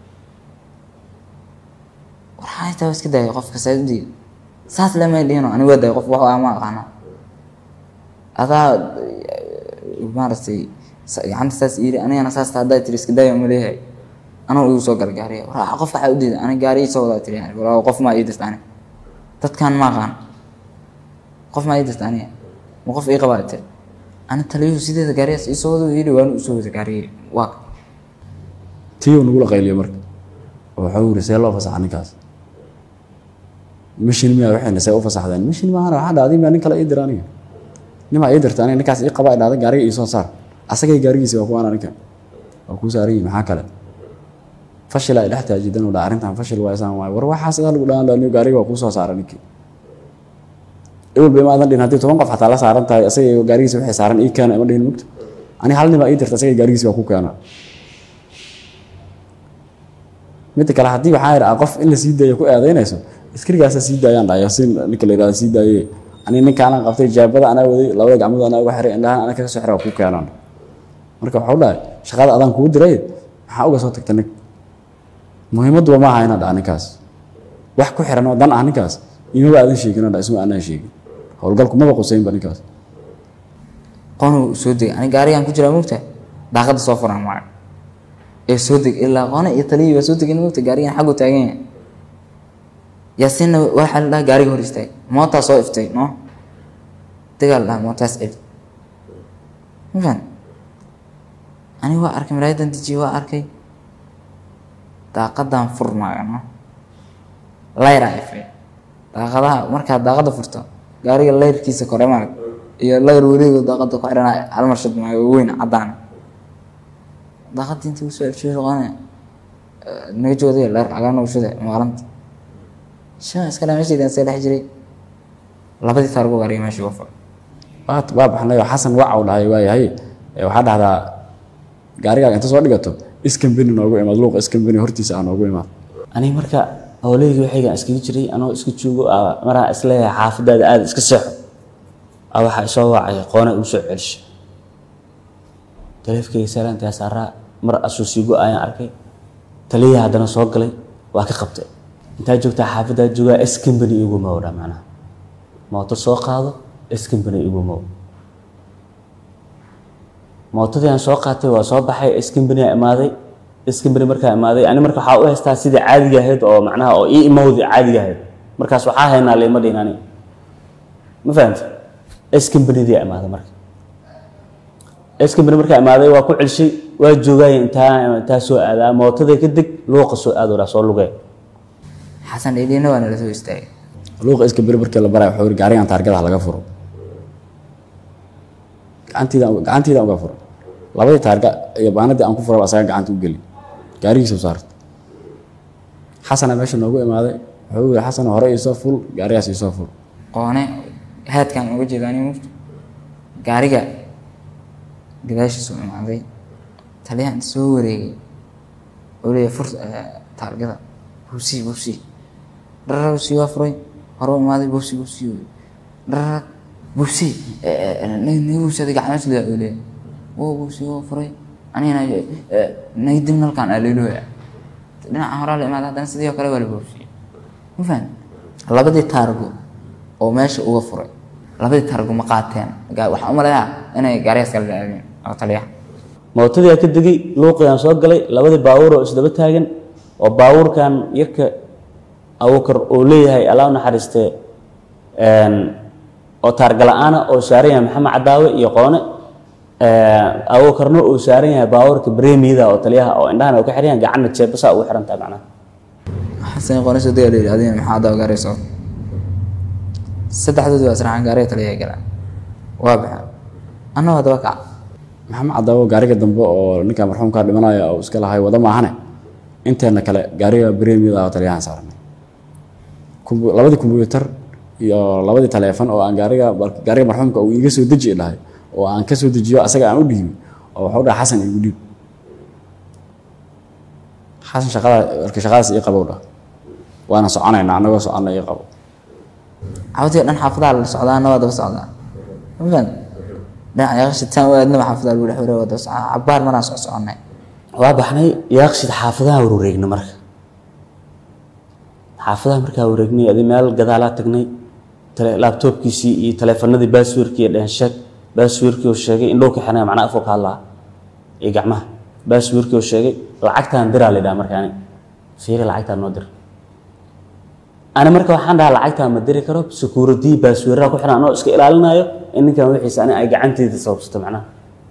war xaaytaa waa iska daayay qofka saadii saas lamay dhihino aniga waa daayay qof wax ama aqaana adaa eh, maaragtay sa- gacanta saas iyiri anigana saas taa haddaa tiri iska daaya ma leeyahay anoo igu soo gala gaariga war qofka waxaa u diida aniga gaari ii soo wadaa tiri war qof maa ii dirta aniga dadkan ma aqaan qof maa ii dirta aniga ma qof ii qabaa tiri ani taliyuhu sideeda gaarigaas ii soo wado yidhi waanu u soo wada gaarigii waa tiyo nagula qayliyo marka oo waxuu yiri see loo fasaxa ninkaas mishin miyaa waxayna see u fasaxdeen mishin maahana waxaa dhacday maa nin kale ii dira aniga nimaa ii dirta aniga ninkaas ii qaba dhacday gaariga ii soo saar asagay gaarigiisi waa kuwaana ninkan waa kuu saaran yihin maxaa kale fashila ay dhex taajidan u dha arrintan fashil waa isaan waay war waxaa sidaa lagu dhahan lahaa gaariga waa kuu soo saara ninkii ewel ba imaadan dhihin haddii toban qof xataa la saaran tahay asagay gaarigiisa waxay saaran ii keena ima dhihin mugta ani hal nimaa ii dirta asagay gaarigiisi waa ku keena midda kale haddii waxaa yidhi qof in la sii daayo ku eedaynayso askarigaasa sii daayaan dhahay yaasiin ninka la yidhahda sii daaye ani ninkaanan qabtay jaabada anaa waday labada gacmood anaa uga xiray indhahan anaa kaga soo xiray waa ku keenaan marka waxau dhahay shaqada adaan kugu diray maxaa uga soo tagta nig muhiimadduba ma aha inaan dhaha ninkaas wax ku xiran oo dan ah ninkaas imaba aadan sheegin oo dha isma aanaan sheegin howlgalku maba qusaynba ninkaas qoonu soo degay ani gaarigaan ku jiraa mogta daaqada soo furan maayo ee soo deg ilaa qoona iyo taliyii waa soo degin mogta gaarigan xaggu taagan yahay yaasiinna waxaa la dhaha gaariga hor istaag mootaa soo iftay no degaa la dhaha mootaas celi ma fahan ani waa arkay malaayadan dejiyey waa arkay daaqadan furmaayo no layraa ifay daaqadaha markaad daaqada furto gaariga layrkiisa kore maarag iyo layr weligo daaqada ku xiran hal mar shad maayo weyn caddaan daaqadii inta usoo efshay qone naga jooday dheer cagaa nagu shuday maalinta shan iska dhaa meeshaydaan see dhex jiray labadii taargo gaariga meesha uga furay waa waa baxnay oo xasan wacaw dhahay waayahay ee waxaa dhahdaa gaarigaaga inta soo dhigato iskambeni noogu imaad luuqa iskambeni hortiisa ah noogu imaad aniga marka howlahayga waxaygan iskaga jiray anoo iska joogo aa maraa isleeyahay xaafadaada aada iska seexo aa waxaa isoo wacay qoona igu soo celisha taleefkayga salaantaa saaraa mar asuu sii go-ayaan arkay taliya haddana soo galay waa ka qabtay intaa joogtaa xaafadaa joogaa s company igu mowdha macnaha mooto soo qaado s company igu mow mootadii aan soo qaatay waa soo baxay s company aa imaaday s company markaa imaaday ani marka waxaa u haystaa sidii caadiga ahayd oo macnaha oo ii imowdi caadiga ahayd markaas waxaa haynaa lima dhihin ani ma fahamta s companydii aa imaaday marka s company markaa imaaday waa ku celshay waa joogay intaa intaa soo aadaa mootada ka deg luuqa soo aadoodaa soo lugee xasan dhidhiina waa nala soo istaagay luuqa iskambeni markii la baraya wuxuu yidhi gaarigan taargadaha laga furo gacantiida gacantiida uga furo labadii taarga iyo baanadii aan ku furaba asaga gacanta u geli gaarigiisa u saarta xasana meesha noogu imaaday wuxuu yidhi xasan hore iisoo ful gaarigaas iisoo ful qoone haadkan uga jeeda ani mugto gaariga gadaashiisu imaaday taliyaha inta soo wareegay oo leeyahay fur taargada buusi buusi dharara buusi waa furay hore u imaaday buusi buusi dharara buusi naga buusi adiga gacmees leeya oo leeyahay woo buusi waa furay anigana naga dib nalkaan aa leelooya dhinaca horaa la imaaday haddana sidii oo kale waa la buusiyey ma fahan labadii taargo oo meesha uga furay labadii taargo ma qaateen Ga- waxaan u maleeyaa inay gaarigaas kala dhaadeen oo taliyaha mootadii aa ka degay luuqiyaan soo galay labadii baabuur oo isdaba taagan oo baabuurkan yarka abuukar uu leeyahay allah u naxariistee een, oo taargala-aana oo saaran yahay maxamed cadaawe iyo qoone abuukarna uu saaran yahay baabuurka bremida oo taliyaha oo indhahana uu ka xiran yahay gacanna jeebasaa ugu xiran tahay macnaha xasan qoone soo dega leeyahay adigana maxaa adaw gaariga soo saddexdood waa israacaan gaariga taliyaha galaan waa baxeen anna waa daba kaca maxamed cadaawo gaariga dambe oo ninka marxuumkaa dhimanaya oo iska lahay wada maahane inteena kale gaariga bremiyada oo taliyahan saaranay Kumbu- labadii kombuyuutar iyo labadii taleefan oo aan gaariga bal- gaariga marxuumka uu iiga soo deji dhahay oo aan ka soo dejiyo asaga aan u dhiibi oo wuxuu dhahay xasan igu dhiib xasan shaqada marka shaqadaas ii qabow dhah waana soconaynaa annagoo soconna ii qabo cabadii dhan xaafadaa la socdaa anna waa daba socdaa ma fahan dhinaca yaqashitaan waa adnaba xaafadaa lagu dhex wareega waa daba socdaa cabbaar maraan soc soconnay waa baxnay yaaqshid xaafadaha wareegna marka xaafadaha markaa wareegnay adi meel gadaalaa tagnay tele- laabtoobkiisii iyo taleefanadii baasweerkii iyo dhensheeg baasweerkii oo sheegay indhow ka xirnay macnaa afoo ka hadlaa iyo gacmaha baasweerkii oo sheegay lacagtaan diraa la yidhaha marka ani fiiri lacagtaan noo dir ani marka waxaan dhahaa lacagtaan ma diri karo security baasweeraha ku xiran anoo iska ilaalinayo in ninkan wixiisa ani ay gacanteeda sababsato macnaha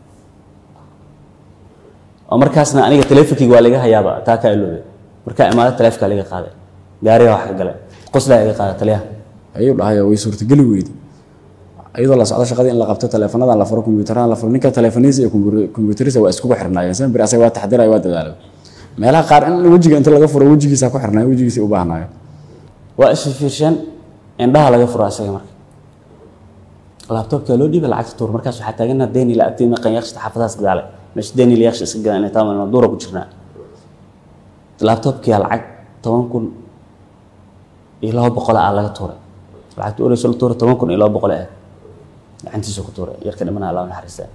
oo markaasna aniga taleefonkeyga waa laga hayaaba taa kaa iloobe markaa imaado taleefonkaa laga qaaday gaariga wax ka gale qoslaa iga qaada taliyaha ayuu dhahay oo way suurtageli weyday iyadoo la socdo shaqadii in la qabto taleefanadan la furo kombiyuutarada la furo ninka taleefaniisa iyo kombu- kombiyuutarisa waa iskugu xirnaayeen sema beri asaga waa taxdiraya waa dadaalay meelaha qaar in wejiga inta laga furo wejigiisa ku xirnaayo wejigiisa u baahnaayo waa isfiirsheen indhaha laga furo asaga marka laabtoobkaa loo dhiiba lacagta tuur markaas waxaa taagana deeni la agtay maqan yaqshita xaafadahaas gadaale meesha deeni la yaqshi iska gadan inay taama duura ku jirnaa laabtoobkiyaa lacag toban kun iyo laba boqol ah laga tuuray lacagta ureyso la tuuray toban kun iyo laba boqol ah gacantiisa ku tuuray yarka dhimanaa allah u naxariistaa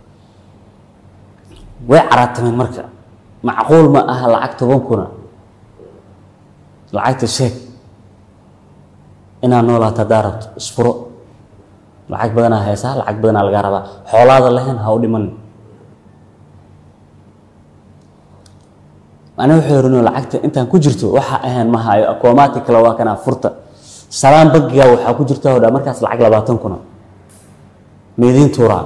way caraatameen marka macquul ma aha lacag toban kuna lacagta sheeg inaad noolaato haddaa rabto isfuro lacag badanaa heesaa lacag badanaa lagaa rabaa xoolaada lahayn ha u dhimanin ani wuxuu yidhi lacagta intaan ku jirto waxa ahayn ma hayo akoomaati kale waa kanaa furta salaan bagigaa waxaa ku jirta hodhaa markaas lacag labaatan kuna meediin tuuraa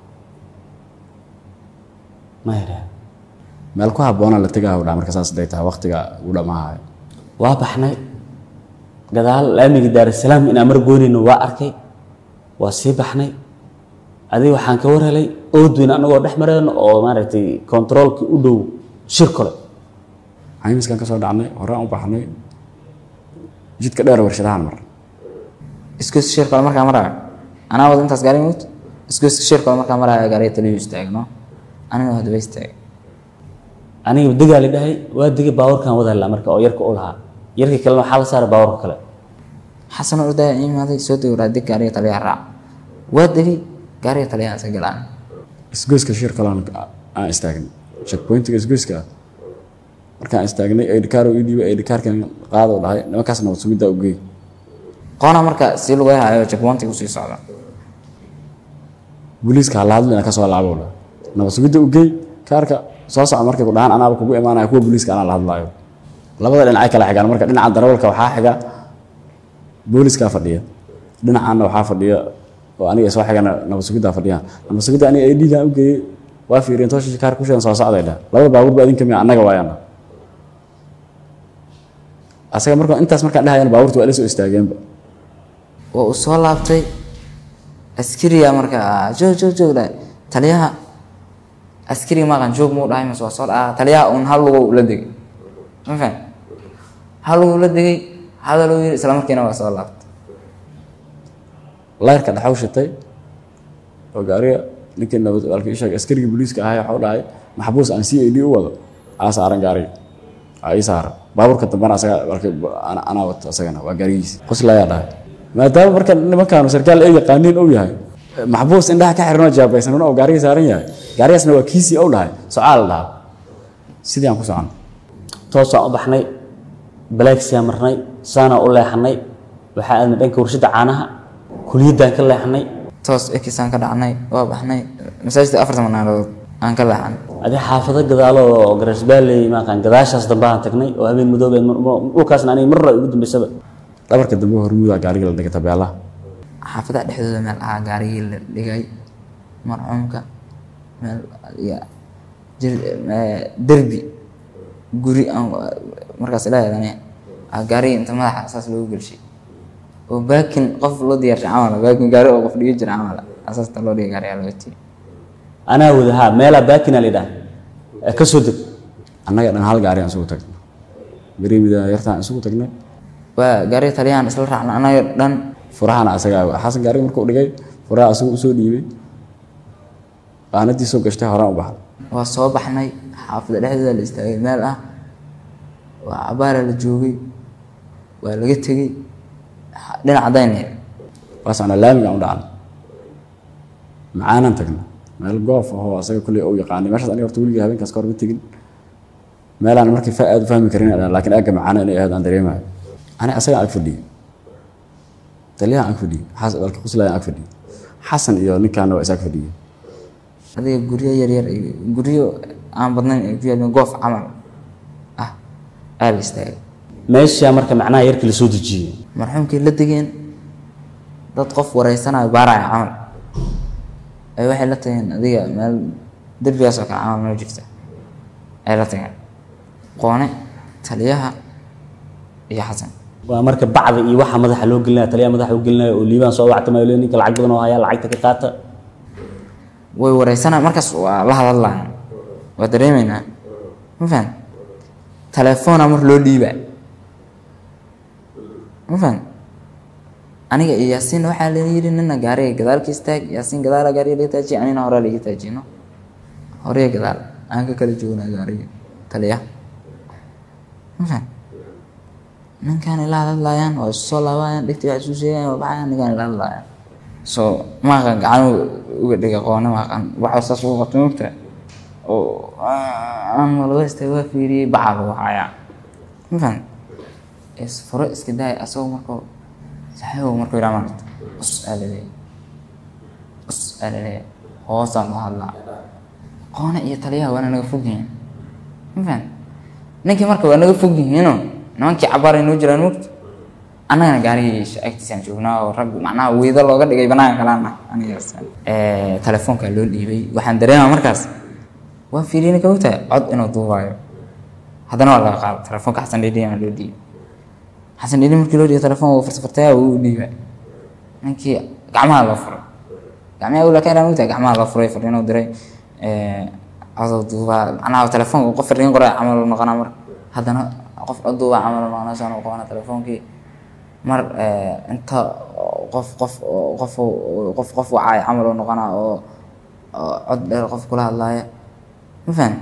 ma yidhaa meel ku habboona la tegaa dhaa marka saas haday tahay waqtiga uu dhamaahayo waa baxnay gadaal laamigii daarasalaam inaan mar goynayno waa arkay waa sii baxnay adiga waxaan ka war helay oodweyn anagoo dhex mareyno oo maaragtay kontaroolkii u dhow shir kole caymiskan ka soo dhacnay horaan u baxnay jidka dheer warshadahan mar isgoyska shir kale markaa maraayo anaa wada intaas gaari mut isgoyska shir kale markaa maraayo gaariga taliyu istaagno anina hadaba istaagay aniga degaa la dhahay waa degay baabuurkan wada helaa marka oo yarka u lahaa yarkii kalena waxaa la saaray baabuurka kale xasan oo ordaya imaaday soo degi waraa deg gaariga taliyaha raac waa degay gaariga taliyaha iska galaan isgoyska shir kalaan aan istaagnay checkpointiga isgoyska ah markaan istaagnay aydhikaar ii dhiibay aydhikaarkan qaado dhahay nimankaas nabad sugiddaa u geey qoona marka si lagu hayo checkpointiga usii socda booliiska hala hadlina kasoo laabo dhahay nabad sugidda u geey kaarka soo soco markay ku dhahaan anaaba kugu imaanaya kuwa booliiska anaa la hadlaayo labada dhinacay kala xigaan marka dhinaca darawalka waxaa xiga booliskaa fadhiya dhinacaana waxaa fadhiya oo aniga soo xigana nabad sugiddaa fadhiyaan nabad sugidda aniga ay dhiigaan u geeyey waa fiiriyeen toosha kaar ku sheegan soo socday dhah labada baabuur ba adinka miya annaga waayaan dhah asaga marka intaas markaan dhahayana baabuurta waa ila soo istaageenba waa uu soo laabtay askariga marka joog joog joog dhahay taliyaha askariga maqan joog muu dhahay mase waa soo dhaca taliyaha uun hal lugow la degay ma faham hal lugow la degay hadaluu yiri isla markiina waa soo laabtay layrka dhaxaw shitay oo gaariga ninkii nabad walkii sheegay askarigii booliiska ahaa waxuu dhahay maxbuus aan c a d u wado aa saaran gaariga aa ii saaran baabuurka dambana asaga walkii ana- anaa wato asagana waa gaarigiisi quslayaa dhahay maadaama marka nimankaanu sarkaal ay yaqaaniin ou yahay maxbuus indhaha ka xiranoo jaabaysan oo gaarigii saaran yahay gaarigaasna waa kiisii ou dhahay socaa la dhahaa sidii aan ku socon toosaan u baxnay balaagsiyaa marnay saanaa u leexanay waxaa aadnay dhanka warshadda caanaha kuliyaddaan ka leexanay toos ekisaan ka dhacnay waa baxnay masaajidka afartan manaalood aan ka leexan adi xaafado gadaalo oo garasbaaley maaqaan gadaashaas dambe aan tagnay oo habeen madoobe dhulkaasna aniga marra ugu dambeysaba dhabarka dambe hormuudaa gaariga la dhigay tabeelaha xaafadaha dhexdooda meel ahaa gaarigii la dhigay marxuumka meel ya jir- eh, derbi guri aan markaas ilaahadane gaarigii inta madaxa saas loogu gelshay oo baakin qof loo diyaarshay camal baakin gaari oo qof dhigi jira camal asaasta loo dhigay gaarigaa loo tiyay anaa wada haa meelaa baakina la yidhaah ee ka soo deg annaga dhan hal gaari aan isugu tagnay beriimida yartaan isugu tagnay waa gaariga taliyahan isla raacna anaga dhan furahana asagaa xasan gaariga markuu dhigay furaha asagu usoo dhiibay qaanadii soo gashtay horaan u baxday waa soo baxnay xaafada dhexdooda la istaagay meel ah waa cabaara la joogay waa laga tegey xa- dhinac daynay waa socnaa laamigaan u dhacnay macaanaan tagnay meel goof ahoo asaga kulley uu yaqaanay meeshaas aniga horta weligii habeenkaas ka hor ma tegin meelaan markii fa aad u fahmi karin aan laakiin aagga macaana inay ahayd aan dareemayo ani asagaan ag fadhiyey taliyahan ag fadhiyey xasan dalka quslayan ag fadhiyey xasan iyo ninkaana waa is ag fadhiyey adiga guryo yaryar iyo guryo aan badnayn ay ku yaalin goof camal ah aa la istaagay meeshaa marka macnaha yarkii la soo dejiyey marxuumkii la degeen dad qof wareysanayo baaraya camal ay waxay la tageen adiga meel derbigaas oo kale camal meel jirta ay la tageen qoone taliyaha iyo xasan waa marka bacda iyo waxa madaxa loo gelinaya taliyaha madaxa u gelinaya oo liibaan soo wactamayo le ninka lacag badan oo haya lacagta ka qaata way wareysanayaan markaas waa la hadallayaan waa dareemaynaa ma fahan telefoona mar loo dhiibaa ma fahan aniga iyo yaasiin waxaa la yidhi nina gaariga gadaal ka istaag yaasiin gadaala gaariga laga taajiye anina horaa laga taajiyno horeye gadaal aan ka kala joognaa gaariga taliya ma fahan ninkaan ila hadlayaan waa isu soo laabayaan dhigtii wax isu sheegayaan waa baxayaan ninkaan ila hadlayaan so maaqan gacan uga dhiga qoone maaqan waxa saas ugu qabtay mogta oo aan laga istay waa fiiriyey baca lagu hayaa ma fahan isfuro iska daaya asagoo markuu saxiibow markuu yidhaha maarata us aa laleeyahay us aa laleeyahay hoosaan loo hadlaa qoone iyo taliyaha waana naga fog yihiin ma fahan ninkii marka waa naga fog yihiinoo nimankii cabaar ay noo jiraan mogta annagana gaarigii agtiisaan joognaa oo rag macnaha weydo looga dhigay banaanka kalaan ah anigaas telefoonka loo dhiibay waxaan dareemaa markaas waa fiiriyey ninka ogtahay cod inuu duubaayo haddana waa laga qaada telefoonka xasan dhidhi aan loo dhiibay xasan dhidhi markii loo dhiibay telefoon wuu farsafartaya wuu u dhiibay ninkii gacmaha loo furay gacmaha ula keenaa mogtahay gacmaha loo furay fariinuu diray codou duubaa macnaha telefoonka qof fariin qoray camal uu noqonaa marka haddana qof coduuba camal maqnasaan u qabana telefoonkii mar eh, inta qof qof qof qof qof wacay camal oo noqona oo oo cod dheer qof kula hadlaaya ma fahan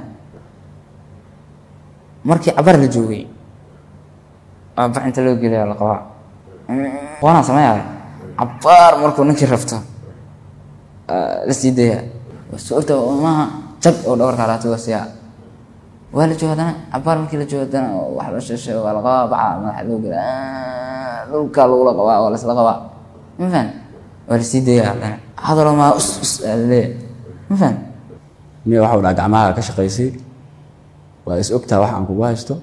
markii cabar la joogay waa bax inta loo geliya la qabaa waanaan sameeyahay cabaar markuu ninkii rafto la sii daya sababta maaha jag oo dhabarka laata waa siyaa waa la jooga haddana cabaar markii la joogo haddana wax la sheeshay waa la qabaa baca madaxa loo gela dhulka lagula qabaa waa laisla qabaa ma fahan waa la sii daya haddana hadalo maa us us aa laleeyahay ma fahan niya waxa u dhaha gacmaha ka shaqaysay waa is ogtaa wax aan kugu haysto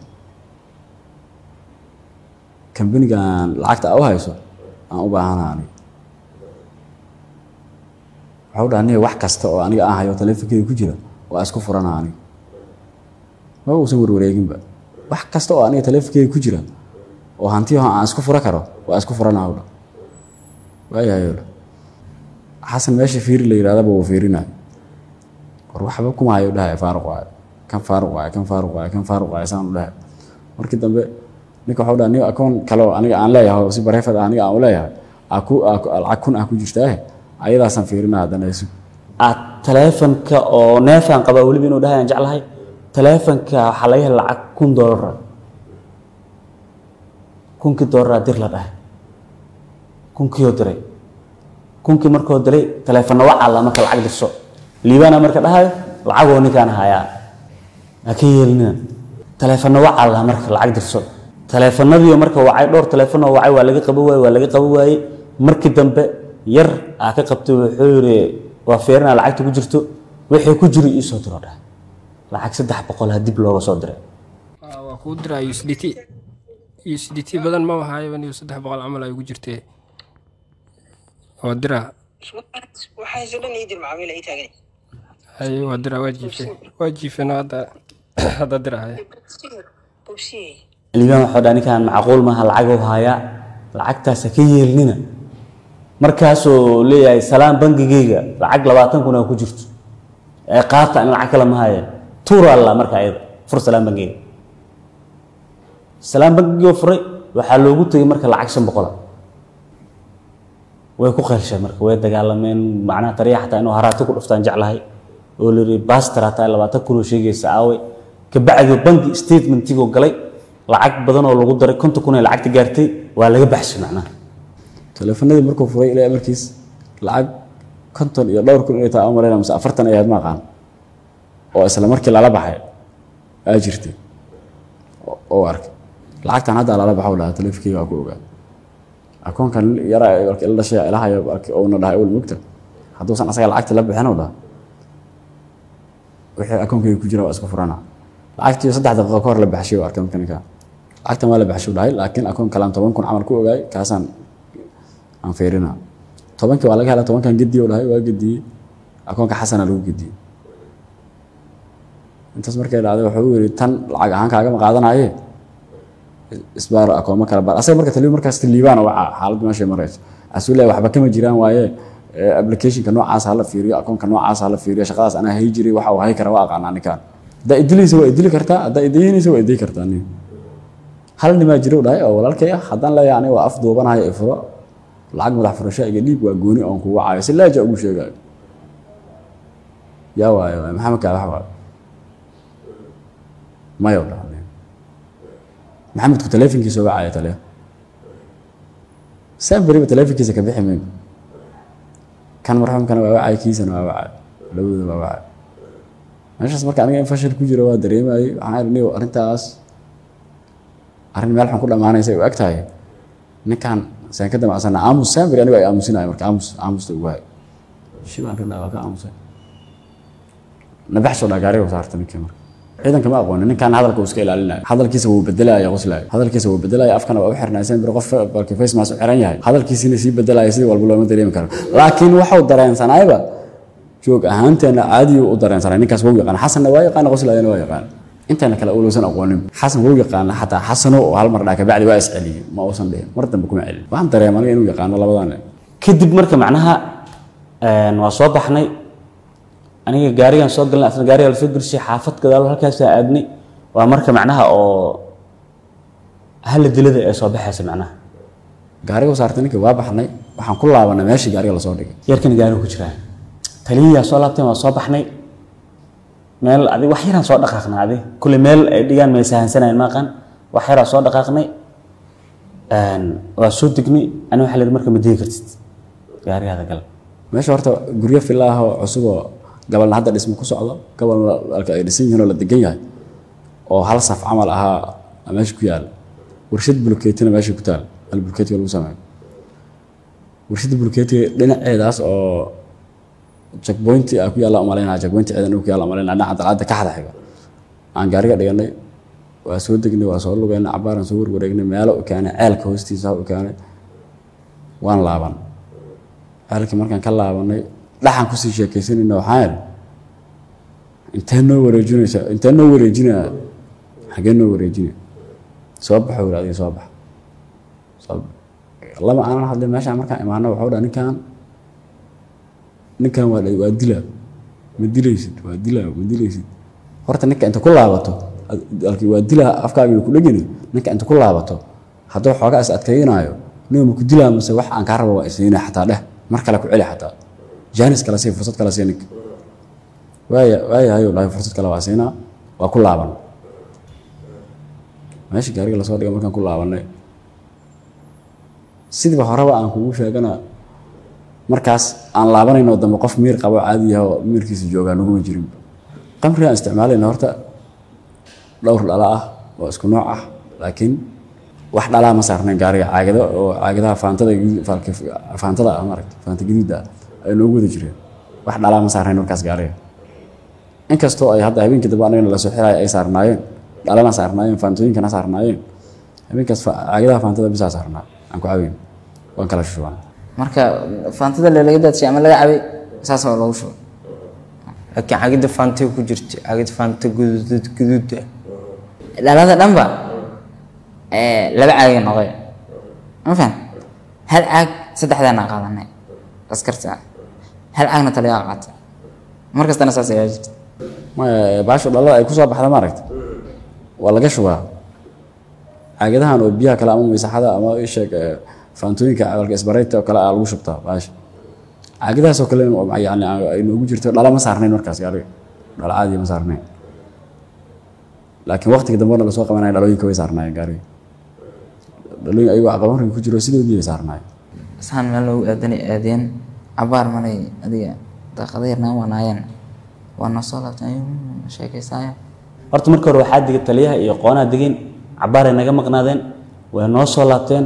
kambanigan lacagta aa u hayso aan u baahanaha aniga waxa u dhaha niya wax kasta oo aniga aan hayo taleefonkeyga ku jira waa isku furanaha aniga ma uusan warwareeginba wax kasta oo aniga taleefonkeyga ku jira oo hantiyaho aan isku fura karo waa isku furanaha u dha waayahay u dha xasan meesha fiiri la yidhahdaba wuu fiirinayo war waxba kuma hayo dhahay faaruq waayo kan faaruq waayo kan faaruq waayo kan faaruq waayo saan u dhahay markii dambe ninka waxau dhaha nin akoon kale oo aniga aan leeyahay oo si bareefad ah aniga aan u leeyahay aa ku aa ku- lacag kun ah ku jirtaahe ayadaasaan fiirinaa haddana isu aad taleefanka oo neefaan qabaa weliba inuu dhahay aan jeclahay taleefanka waxaa laga hela lacag kun doolara kunkii doolara dir la dhahay kunkiioo diray kunkii markoo diray taleefana wacalla marka lacag dirso liibaana marka dhahayo lacagoo ninkaan hayaa ha ka yeelina taleefana wacalla marka lacag dirso taleefanadii marka wacay dhowr taleefanoo wacay waa laga qabo waaye waa laga qabo waaye markii dambe yar aa ka qabtay wuxuu yidhi waa feerinaa lacagta ku jirto wixii ku jiro ii soo diro dhahay lacag saddex boqol ha dib looga soo diray Waa- waa kuu diraa USDT USDT badan ma wahaayo in saddex boqol camal ay ugu jirtee waa diraa waxaasoo dhan ii dir macaamiil ay taagan hay waa diraa waa jiifeen waa jiifeen oo hadda hadda diraa hay bobsiye liibaan waxuu dhaha ninkaan macquul maaha lacag u hayaa lacagtaas ha ka yeelnina markaasuu leeyahay salaan bangigeyga lacag labaatan kun aa ku jirto ee qaata in lacag kale ma haya tuura alla marka ayada fur salaan bangigeyga salaan bangigoo furay waxaa loogu tegay marka lacag shan boqola way ku qeylsheen marka way dagaalameen macnaha tariya xataa inuu haraati ku dhuftaan jeclahay oo la yidhi baster hataa labaatan kunoo sheegaysa aaway kabacdi bangi statementigoo galay lacag badan oo lagu daray konton kun ee lacagta gaartay waa laga baxshay macnaha taleefanadii markuu furay ilaa markiis lacag konton iyo dhowr kun inay tahay aan malayna mise afartan ayaad ma aqaan oo isla markii lala baxay aa jirtay oo- oo arkay lacagtan hadda lala baxo dhaha taleefankeyga waa ku ogaa akoonkan yaraa ee markii la dhashay ilahayo arkay ouna dhahay ol mugta hadduusan asaga lacagta la bixin oo dhaha wixii akoonkeyga ku jira waa isku furana lacagtii saddex daqiiqo ka hor la baxshay oo arkay marka ninka lacagtan waa la baxshay dhahay laakiin akoon kalaan toban kun camal ku ogaay kaasaan aan fiirina tobankii waa laga helaa tobankan gediye u dhahay waa gediyey akoonka xasana lagu gediyey intaas markay dhacday wuxuu u yidhi tan lacag ahaan kaagama qaadanaye isbaaro akooma kala baar asaga marka taliyo markaas liibaan waca xaaladdu meeshay marayso asuu leeyahay waxba kama jiraan waaye ee, applicationka noocaas hala fiiriyo akoonka noocaas hala fiiriyo shaqadaas anaa hay jiray waxa uu hay kara waa aqaanaa ninkaan haddaa idilaysa waa idili kartaa haddaa idaynaysa waa iday kartaa nin hal nimaa jiro u dhahay oo walaalkay ah haddaan leeyahay aniga waa af duubanayo ifuro lacag madax furasho iga dhiib waa gooni oon kugu caayo si laaja ugu sheegayo yaa waayo waay maxamed kaa wax waayo mayo dhahay maxamedku taleefonkiisa uga caaya taliya saan beriba taleefonkiisa ka bixi mayno kan marxuumkana waa wacay kiisana waa wacay labadooda waa wacay meeshaas marka aniga in fashil ku jiro waa dareemayay waxaan idhi niyow arrintaas arrin meel xun ku dhammaanaysa ay u eg tahay ninkan saan ka damacsana aamus saan beri anigo ay aamusinayo marka aamus aamusta ugu hay shibaan ridhaa waa ka aamusay nabaxsoo dhaa gaariga saarta ninkii marka ciidanka ma aqoonin ninkan hadalka uu iska ilaalinayo hadalkiisa wuu bedelaya qoslaayo hadalkiisa wuu bedelaya afkana waa u xirnaa saan beri qof balki face mask u xiran yahay hadalkiisina sii bedelaya sidii walba looma dareemi karo laakiin waxuu dareensanayba joog ahaanteena caadiyu u dareensanay ninkaas wuu yaqaan xasanna waa yaqaan qoslaayana waa yaqaan intayna kale ulowsan aqoonin xasan wuu yaqaana xataa xasano oo hal mar dhaa kabacdi waa isceliyey ma uusan dhihin mar dambe kuma celin waxaan dareema aniga inuu yaqaano labadan kadib marka macnaha een, waa soo baxnay aniga gaarigan soo galnay asna gaariga lasoo gelisay xaafad gadaal halkaasaa aadnay waa marka macnaha oo hala dilada ee soo baxaysa macnaha gaariga saartay ninkii waa baxnay waxaan ku laabanay meeshii gaariga lasoo dhigay yarkan gaariga ku jiraan taliyayaa soo laabteen waa soo baxnay meel adi wax yaraan soo dhaqaaqnay adi kulle meel ay dhigaan may sahansanayn maaqan wax yaraa soo dhaqaaqnay waa soo degnay ani waxaa leedahay marka ma degi kartid gaarigaada gal meesha horta guryo filla ah oo cusub oo gabalna hadda dhismo ku socdo gabalna halka ay dhisan yihiin oo la degan yahay oo hal saf camal ahaa meesha ku yaal warshad bulkeetina meesha ku taal hal bulkeetiga lagu sameeyo warshada bulkeetiga dhinaceedaas oo checkpointi ah ku yaalla umalaynaa checkpointi ciidan ku yaalla umalaynaa dhinaca dalcadda ka xada xiga aan gaariga dhiganay waa soo degnay waa soo lugeynay cabaaraan soo warwareegnay meelo u keenay ceelka hoostiisa u keenay waan laaban ceelkii markaan ka laabanay dhaxan kusii sheekaysanayna waxaan idhi intee noo wareejinaysa intee noo wareejinaa xagee noo wareejina soo baxo weli adiga soo bax soo bax lama aanan hadlin meeshaan markaan imaano waxuu dhaa ninkan ninkan waa waa dilaa ma dilaysid waa dilaa ma dilaysid horta ninka inta ku laabato alkii waa dilaa afkaagiina ku dhegani ninka inta ku laabato hadduu xoogaa is adkaynaayo nin ma ku dilaa mase wax aan kaa rabo waa isiina xataa dheh mar kale ku celi xataa jaanis kale sii fursad kale sii ninka waaya waayahayo dhahay fursad kale waa siinaa waa ku laaban meesha gaariga lasoo dhigay markaan ku laabanay sidiiba horeba aan kugu sheegana markaas aan laabanayno dambe qof miir qabo caadi yaha oo miirkiisa joogaa naguma jirin qamrigaan isticmaalayna horta dhowr dhala ah oo isku nooc ah laakiin wax dhalaa ma saarnayn gaariga caagado oo caagadaha faantada faantada ah maaragta faanta gadiida ah ay noogu wada jireen wax dhalaa ma saarnayn markaas gaariga inkastoo ay hadda habeenkii dambe anagana lasoo xiraaya ay saarnaayeen dhalana saarnaayeen faantooyinkana saarnaayeen habeenkaas caagadaha faantada bisaa saarnaa aan ku caweyn waan kala shushubaan marka faantada le laga daadshay ama laga cabay saas oo loogu shubay laakiin cagida faantay ku jirta cagida faanta guduud guduuda dhalada dhanba laba caagay noqday ma fahan hal caag saddexdaana qaadanay askarta hal caagna taliyaa qaatay mar kastana saas ayaa jirta maya baashu dhalada ay kusoo baxda maaragta waa laga shubaa caagadahan oo biyaha kale ama maysaxada ama isheeg faantooyinka cabalka isbarayta oo kale aa lagu shubtaa baasha caagadahaas oo kale yani ay noogu jirto dhala ma saarnayn markaas gaariga dhala caadiya ma saarnayn laakiin waqtiga dambena lasoo qabanaya dhalooyinka way saarnaayeen gaariga dhalooyin ayagoo aqabanriga ku jiro sidoodii ay saarnaayeen saan meel loogu aadanay aadeen cabaar malay adiga daaqada yarnaan wanaayeen waa noo soo laabteen sheekaysaayo horta marka hore waxaa digay taliyaha iyo qoonaa degeen cabaaray naga maqnaadeen way noo soo laabteen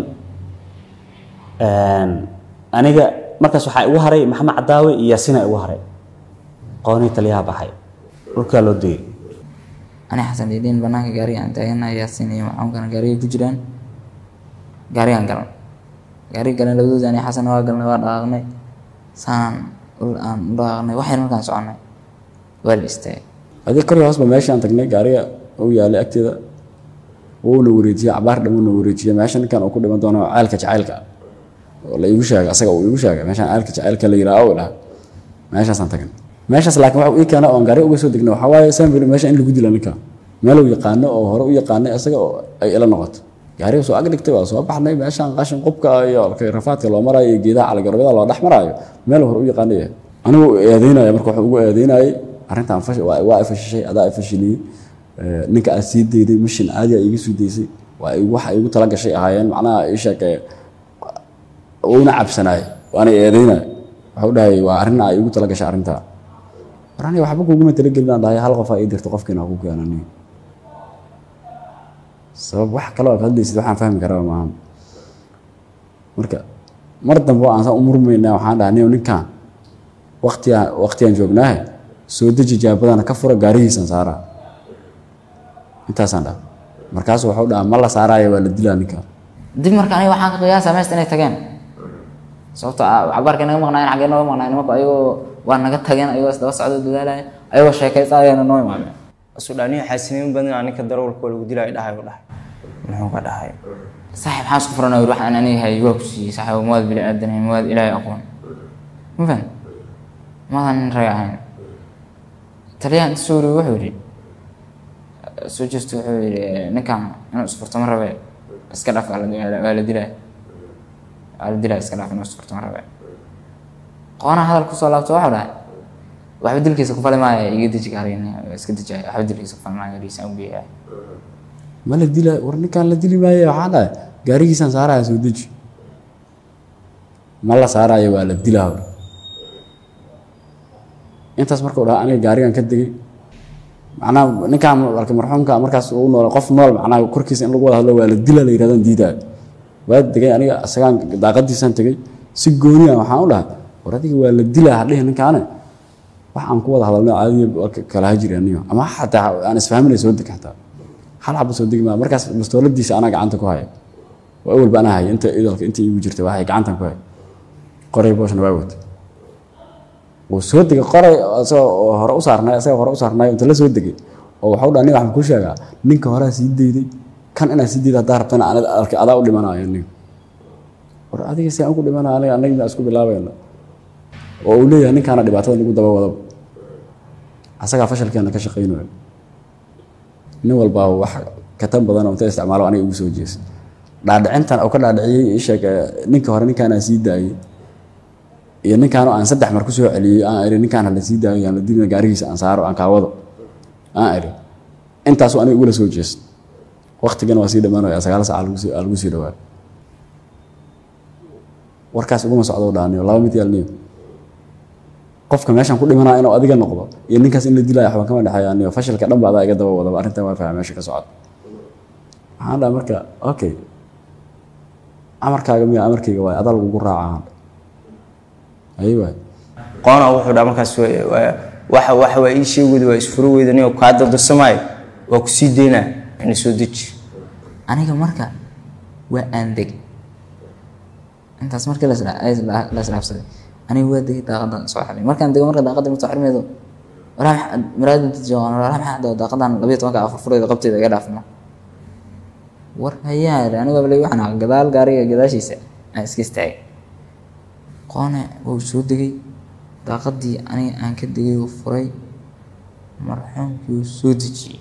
aniga markaas waxaa igu haray maxamed cadaawe iyo yaasina igu haray qoonii taliyaha baxay dhulkaa loo degay ani xasan dhiidhiin banaanka gaariga aan taaganahay yaasin iyo macaamkana gaariga ku jiraan gaarigaan galan gaariga galan labadoodi ani xasan waa galnay waa dhaqaaqnay saan ul aan u dhaqaaqnay waxyar markaan soconay waa la istaagay adiga kor iyo hoosba meeshaan tagnay gaariga uu yaalay agteeda wuuna wareejiyey cabaar dhamuuna wareejiyey meesha ninkan uu ku dhiman doono ceelka jacaylka oo la iigu sheegay asaga uu iigu sheegay meeshaan ceelka jacaylka la yidhaha oo dhaha meeshaasaan tagnay meeshaas laakiin waxa ii keena oon gaari uga soo degnay waxaa waaye sanbili meesha in lagu dila ninka meel uu yaqaano oo hore u yaqaanay isaga oo ay ila noqoto gaariga soo ag dhigtay waa soo baxnay meeshaan qashin qubka iyo rafaadka loo maraayo iyo geedaha caligaroobada loo dhex maraayo meel hore u yaqaanay yahay anigu eedeynaya marka wuxuu ugu eedeynayay arrintan waa i fashishay adaa i fashiliyey ninka aad sii dayday mishin caadi aa iiga sii daysay waa wax igu tala gashay ahaayeen macnaha ii sheeg uuna cabsanaay waana eedeynay waxuu dhahay waa arrin aa iigu tala gashay arrintaa war aniga waxba kuguma talagelin aan dhahay hal qof aa ii dirto qofkiina ku keenani sabab wax kaloo ka hadlaysid waxaan fahmi karaa maaha marka mar dambe aan saan u murmaynaa waxaan dhahay niyo ninkan waqtigaan waqtigaan joognaahe soo deji jaabadana ka fura gaarihiisan saaraa intaasaan dhaha markaasu waxuu dhaha ma la saaraayo waa la dilaa ninkan dib marka aniga waxaan ka qiyaasaa meesta inay tageen sababtoo ah cabaarkay naga maqnaayeen xaggee nooga maqnaayeen nimanku ayagoo waa naga tageen ayagoo isdaba socdo dadaalaya ayagoo sheekaysaayana noo imaadeen asu dhaniyo xaasiniin badan aninka darawalka lagu dilaayo dhahay u dhahay muxuu ka dhahay saaxiib maxaa isku furanay wax aan aniga hay waa ku siiyey saaxiib mawaad bili aadanay mawaad ilaahay aqoon ma fahan maadan nin rag ahayn taliyaha inta soo wariyey wuxuu yidhi soo jeesto wuxuu yidhi ninkan inuu isfurto ma rabe iska dhaaf waa la waa la dilaa waa la dilaa iska dhaaf inuu isfurto ma rabe qoonaa hadal kusoo laabto waxuu dhahay waxba dilkiisa ku fali maayo iga deji gaarigan iska dejaayo waxba dilkiisa ku fali maayo gaarigiisa u geeyaa ma la dila war ninkaan la dili maayo waxaa dhahay gaarigiisaan saaraya soo deji ma la saarayo waa la dilaa hor intaas markuu dhaha aniga gaarigan ka degay macnaha ninkaan marka marxuumka markaas uu nool qof nool macnaha korkiisa in lagu wada hadlo waa la dila la yidhahdaan diidaayo waa degay aniga isagaan daaqadiisaan tegay si gooni ah waxaan u dhahay war adiga waa la dilaa hadhihi ninkaane wax aan ku wada hadalno caadiya waa ka- kala hajiri aniyo ama xataa aan isfahminay soo deg xataa hal xaba soo degi maa markaas bastooladiisa anaa gacanta ku haya waa awalba anaa haya inta idalka inta iigu jirta waxay gacantan ku haya qoray booshna waa wata wuu soo degay qoray isagoo oo hore u saarnay isagoo hore u saarnay inta la soo degay oo waxau dhaha nin waxaan ku sheegaa ninka horaa sii dayday kan inaa sii dayda haddaa rabtana anad arka adaa u dhimanayo nin war adiga si aan ku dhimanaya aniga anagna isku bilaabayna oo uu leeyahay ninkaana dhibaatada nagu daba wadaba asagaa fashalkeena ka shaqaynayo nin walbaa wax katan badan oo inta isticmaalo aniga igu soo jeesa dhaadhicintan oo ka dhaadhiciyey ii sheeg eh, ninka hore ninkaanaa sii daayey iyo ninkaanoo aan saddex mar kusoo celiyey aan iri ninkaan hala sii daayo aan la dilina gaarigiisa aan saaro aan kaawado aan iri intaasuu aniga igula soo jeesta waktigana waa sii dhammaanaya sagaal sac aa lagu sii- aa lagu sii dhawaa warkaas uguma socdo dhaaniyo laba mid yaalniyo qofka meeshan ku dhimanaa inuu adiga noqdo iyo ninkaas in la dilaayo waxbaan kama dhexeeyaaniyo fashilka dhan ba adaa iga daba wadaba arrintan waa fahma meesha ka socda waxaan dhaha marka okay amarkaaga miya amarkayga waay adaa lagugu raacaa ayi waay qoona wuxuu dhaa markaas waa- waa- waxa waxa waa ii sheegooda waa isfuro weyda nin kaa dardarsamaayo waa ku sii deynaa ina soo deji aniga marka waa aan deg intaas markii la isdha- ay isdha- la isdhaafsaday aniga waa degay daaqadan soo xiray markaan dego marka daaqada marka soo xirmaydo walaa maxaa maraada inta joogaan walaa maxaa hadda daaqadan labiyo tobanka afar fureeda qabteeda iga dhaafno war hayaa idhi aniga bale waxaan ahaa gadaal gaariga gadaashiisa aan iska istaagay qoone wuu soo degay daaqadii aniga aan ka degay uu furay marxuumkii uu soo dejiyey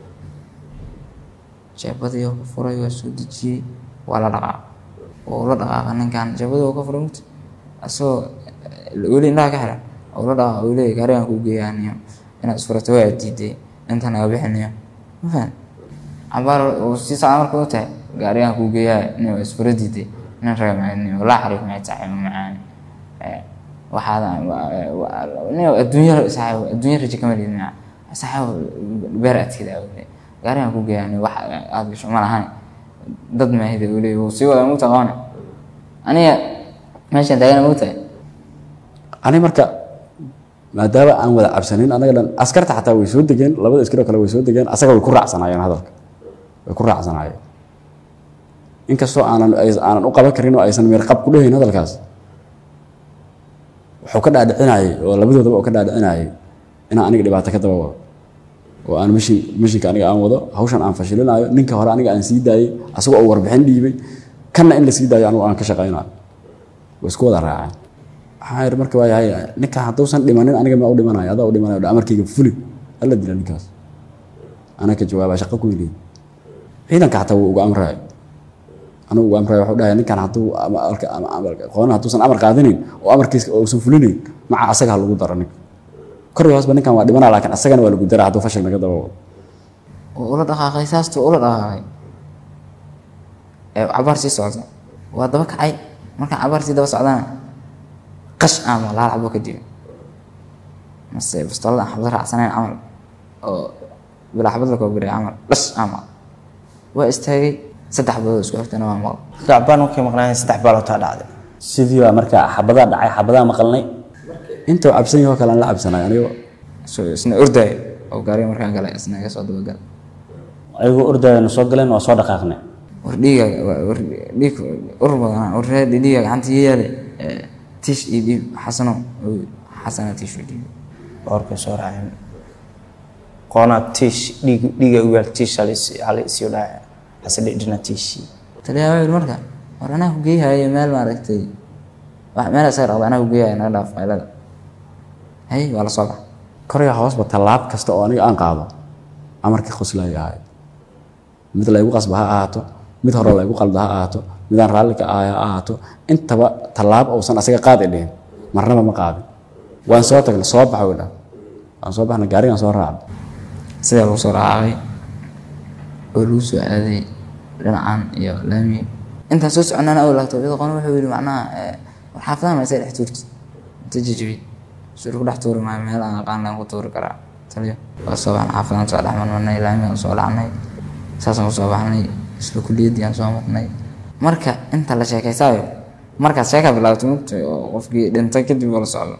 jeebadii oo ka furay waa soo dejiyey waa la dhaqaaqay oo la dhaqaaqa ninkan jeebadii oo ka furay mugti asagoo eh, weli indhaha ka xiran oo la dhaqaaqa uu leeyahy gaarigan kuu geeyaaniyo inaad isfurato waa diiday intan naga bixinayo ma fahan cabaar uu sii socda marka u tahay gaarigan kuu geeyaa nin waa isfura diiday nin raga macani walaa xariif maxay tahay ma macaan Eh, waxaad nin adduunya saaxiib adduunya rajo kama liid maca saaxiib beer adkeeda awle gaarigan kuu geeyaa nin wax aad gasho ma lahan dad maahida uu leeyahy wuu sii wada mugta qoone aniga meeshan taagana mugtahay ani marka maadaama aan wada cabsanin anaga dhan askarta xataa way soo degeen labada askaroo kale way soo degeen asaga way ku raacsanaayeen hadalka way ku raacsanaayeen inkastoo aanan ay- aanan u qaban karin oo aysan meerqab ku dhehayn hadalkaas wuxuu ka dhaadhicinayay oo labadoodaba oo ka dhaadhicinayay inaan aniga dhibaato ka daba wado oo aan mishin mishinka aniga aan wado hawshan aan fashilinayo ninka hore aniga aan sii daayey asagoo oo warbixin dhiibay kanna in la sii daayo anigu aan ka shaqaynayo way isku wada raaceen waxaan yidhi marka waayahay ninka hadduusan dhimanin aniga ma u dhimanayo adaa u dhimanayo amarkayga fuli alla dila ninkaas anaa ka jawaabaa shaqo ku yidhi ciidanka xataa wuu uga amrayo anigu uga amrayo wuxuu dhahay ninkan hadduu ama- ama- ama- ama- qoona hadduusan amar qaadanayn oo amarkiisa uusan fulinayn maca asaga ha lagu daro ninka kor iyo hoosba ninkan waa dhimanaa laakiin asagana waa lagu daraa hadduu fashil naga daba wado oo ula dhaqaaqay saastuu ula dhaqaaqay ee cabaar sii socda waa daba kacay markaan cabaar sii daba socdana qash ama laal xabo ka dibi mase bastoolada aan xabad raacsanayn camal oo bilaa xabad la koobiray camal dhash ama waa istaagay saddex xabadood isku xigtana waa maqal gacbaan markay maqnaayeen saddex baalootaa dhacday sidii baa marka xabadaa dhacay xabadaa maqalnay intuu cabsan yahoo kale aan la cabsanayo anigo so isna ordaay oo gaariga markaan galay isna iga soo dabagal ayagoo ordayana soo galeen waa soo dhaqaaqnay war dhiiga war dhiig ur badanaa war reer dhiiga gacanta ii yaale ee, tiish iyo dhiib xasano oo xasana tiish iyo dhiib boorkay soo raaceen qoonaa tiish dhiig dhiiga u yaal tiish halay isiyo dhacay hase dhidhina tiishii taliyaa wuxuu yidhi marka war anaa ku geeyahayo meel maaragtay wax meel isaga dhaqda anaa ku geeyahayo naga dhaaf qaylada hay waa la soo bax kor iyo hoosba tallaab kasta oo aniga aan qaado amarkii qoslaya ahayd mid laygu qasba ha ahaato mid hore laygu qalda ha ahaato midaan raalli ka ahay ha ahaato intaba tallaabo uusan asaga qaadi dhihin marnaba ma qaadin waan soo tagnay soo baxa uu dhaha waan soo baxnay gaarigaan soo raacnay sidaa lagu soo raacay oo lagu soo aaday dhinacan iyo laami intaan soo soconana aw laagto iyadoo qona wuxuu yidhi macnaha eh, war xaafadaha ma isa dhex tuurti inta jajabi sur ku dhex tuuri maayo meel aan aqaan laan ku tuuri karaa taliyo waa soo baxnay xaafadaan soo dhex marmarnay laamigaan soo dhacnay saasaan kusoo baxnay isla kuliyaddii aan soo marnay marka inta la sheekaysaayo markaas sheekaa bilaabtay mugtay oo qofkii dhintay kadib oo la socdo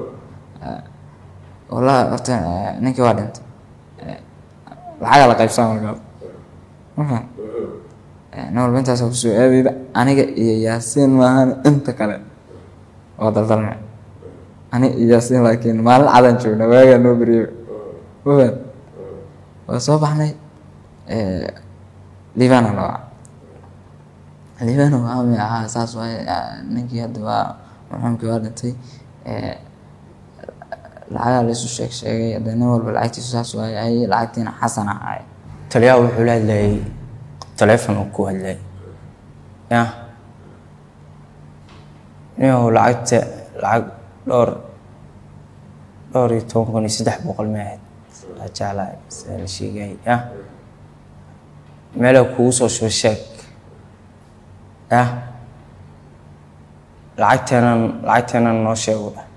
wallahi horta eh, ninkii waa dhintay Eh, lacagaa la qaybsaa markaas ma faham nin walba intaasa kusoo aadayda aniga iyo yaasiin maahan inta kale waa daldalme aniga iyo yaasiin laakiin maalin cadaan joogna waagaa noo beriyo ma faham waa soo baxnay liibana la waca liibana waa mi ahaa saas waaye ah, ninkii hadda waa marxuumkii waa dhintay Eh, lacagaa laysu sheeg sheegay hadda nin walba lacagtiisu saas waaye ay lacagtiina xasan ahaay taliyaha wuxuu la hadlayay taleefon uu ku hadlayay ya inuu lacagta lacag dhowr dhowr iyo toban kun iyo saddex boqol ma ahayd waa jeclahay sida la sheegay ya meela kugu soo shubo sheeg ya lacagteenan lacagteenan noo sheego dhah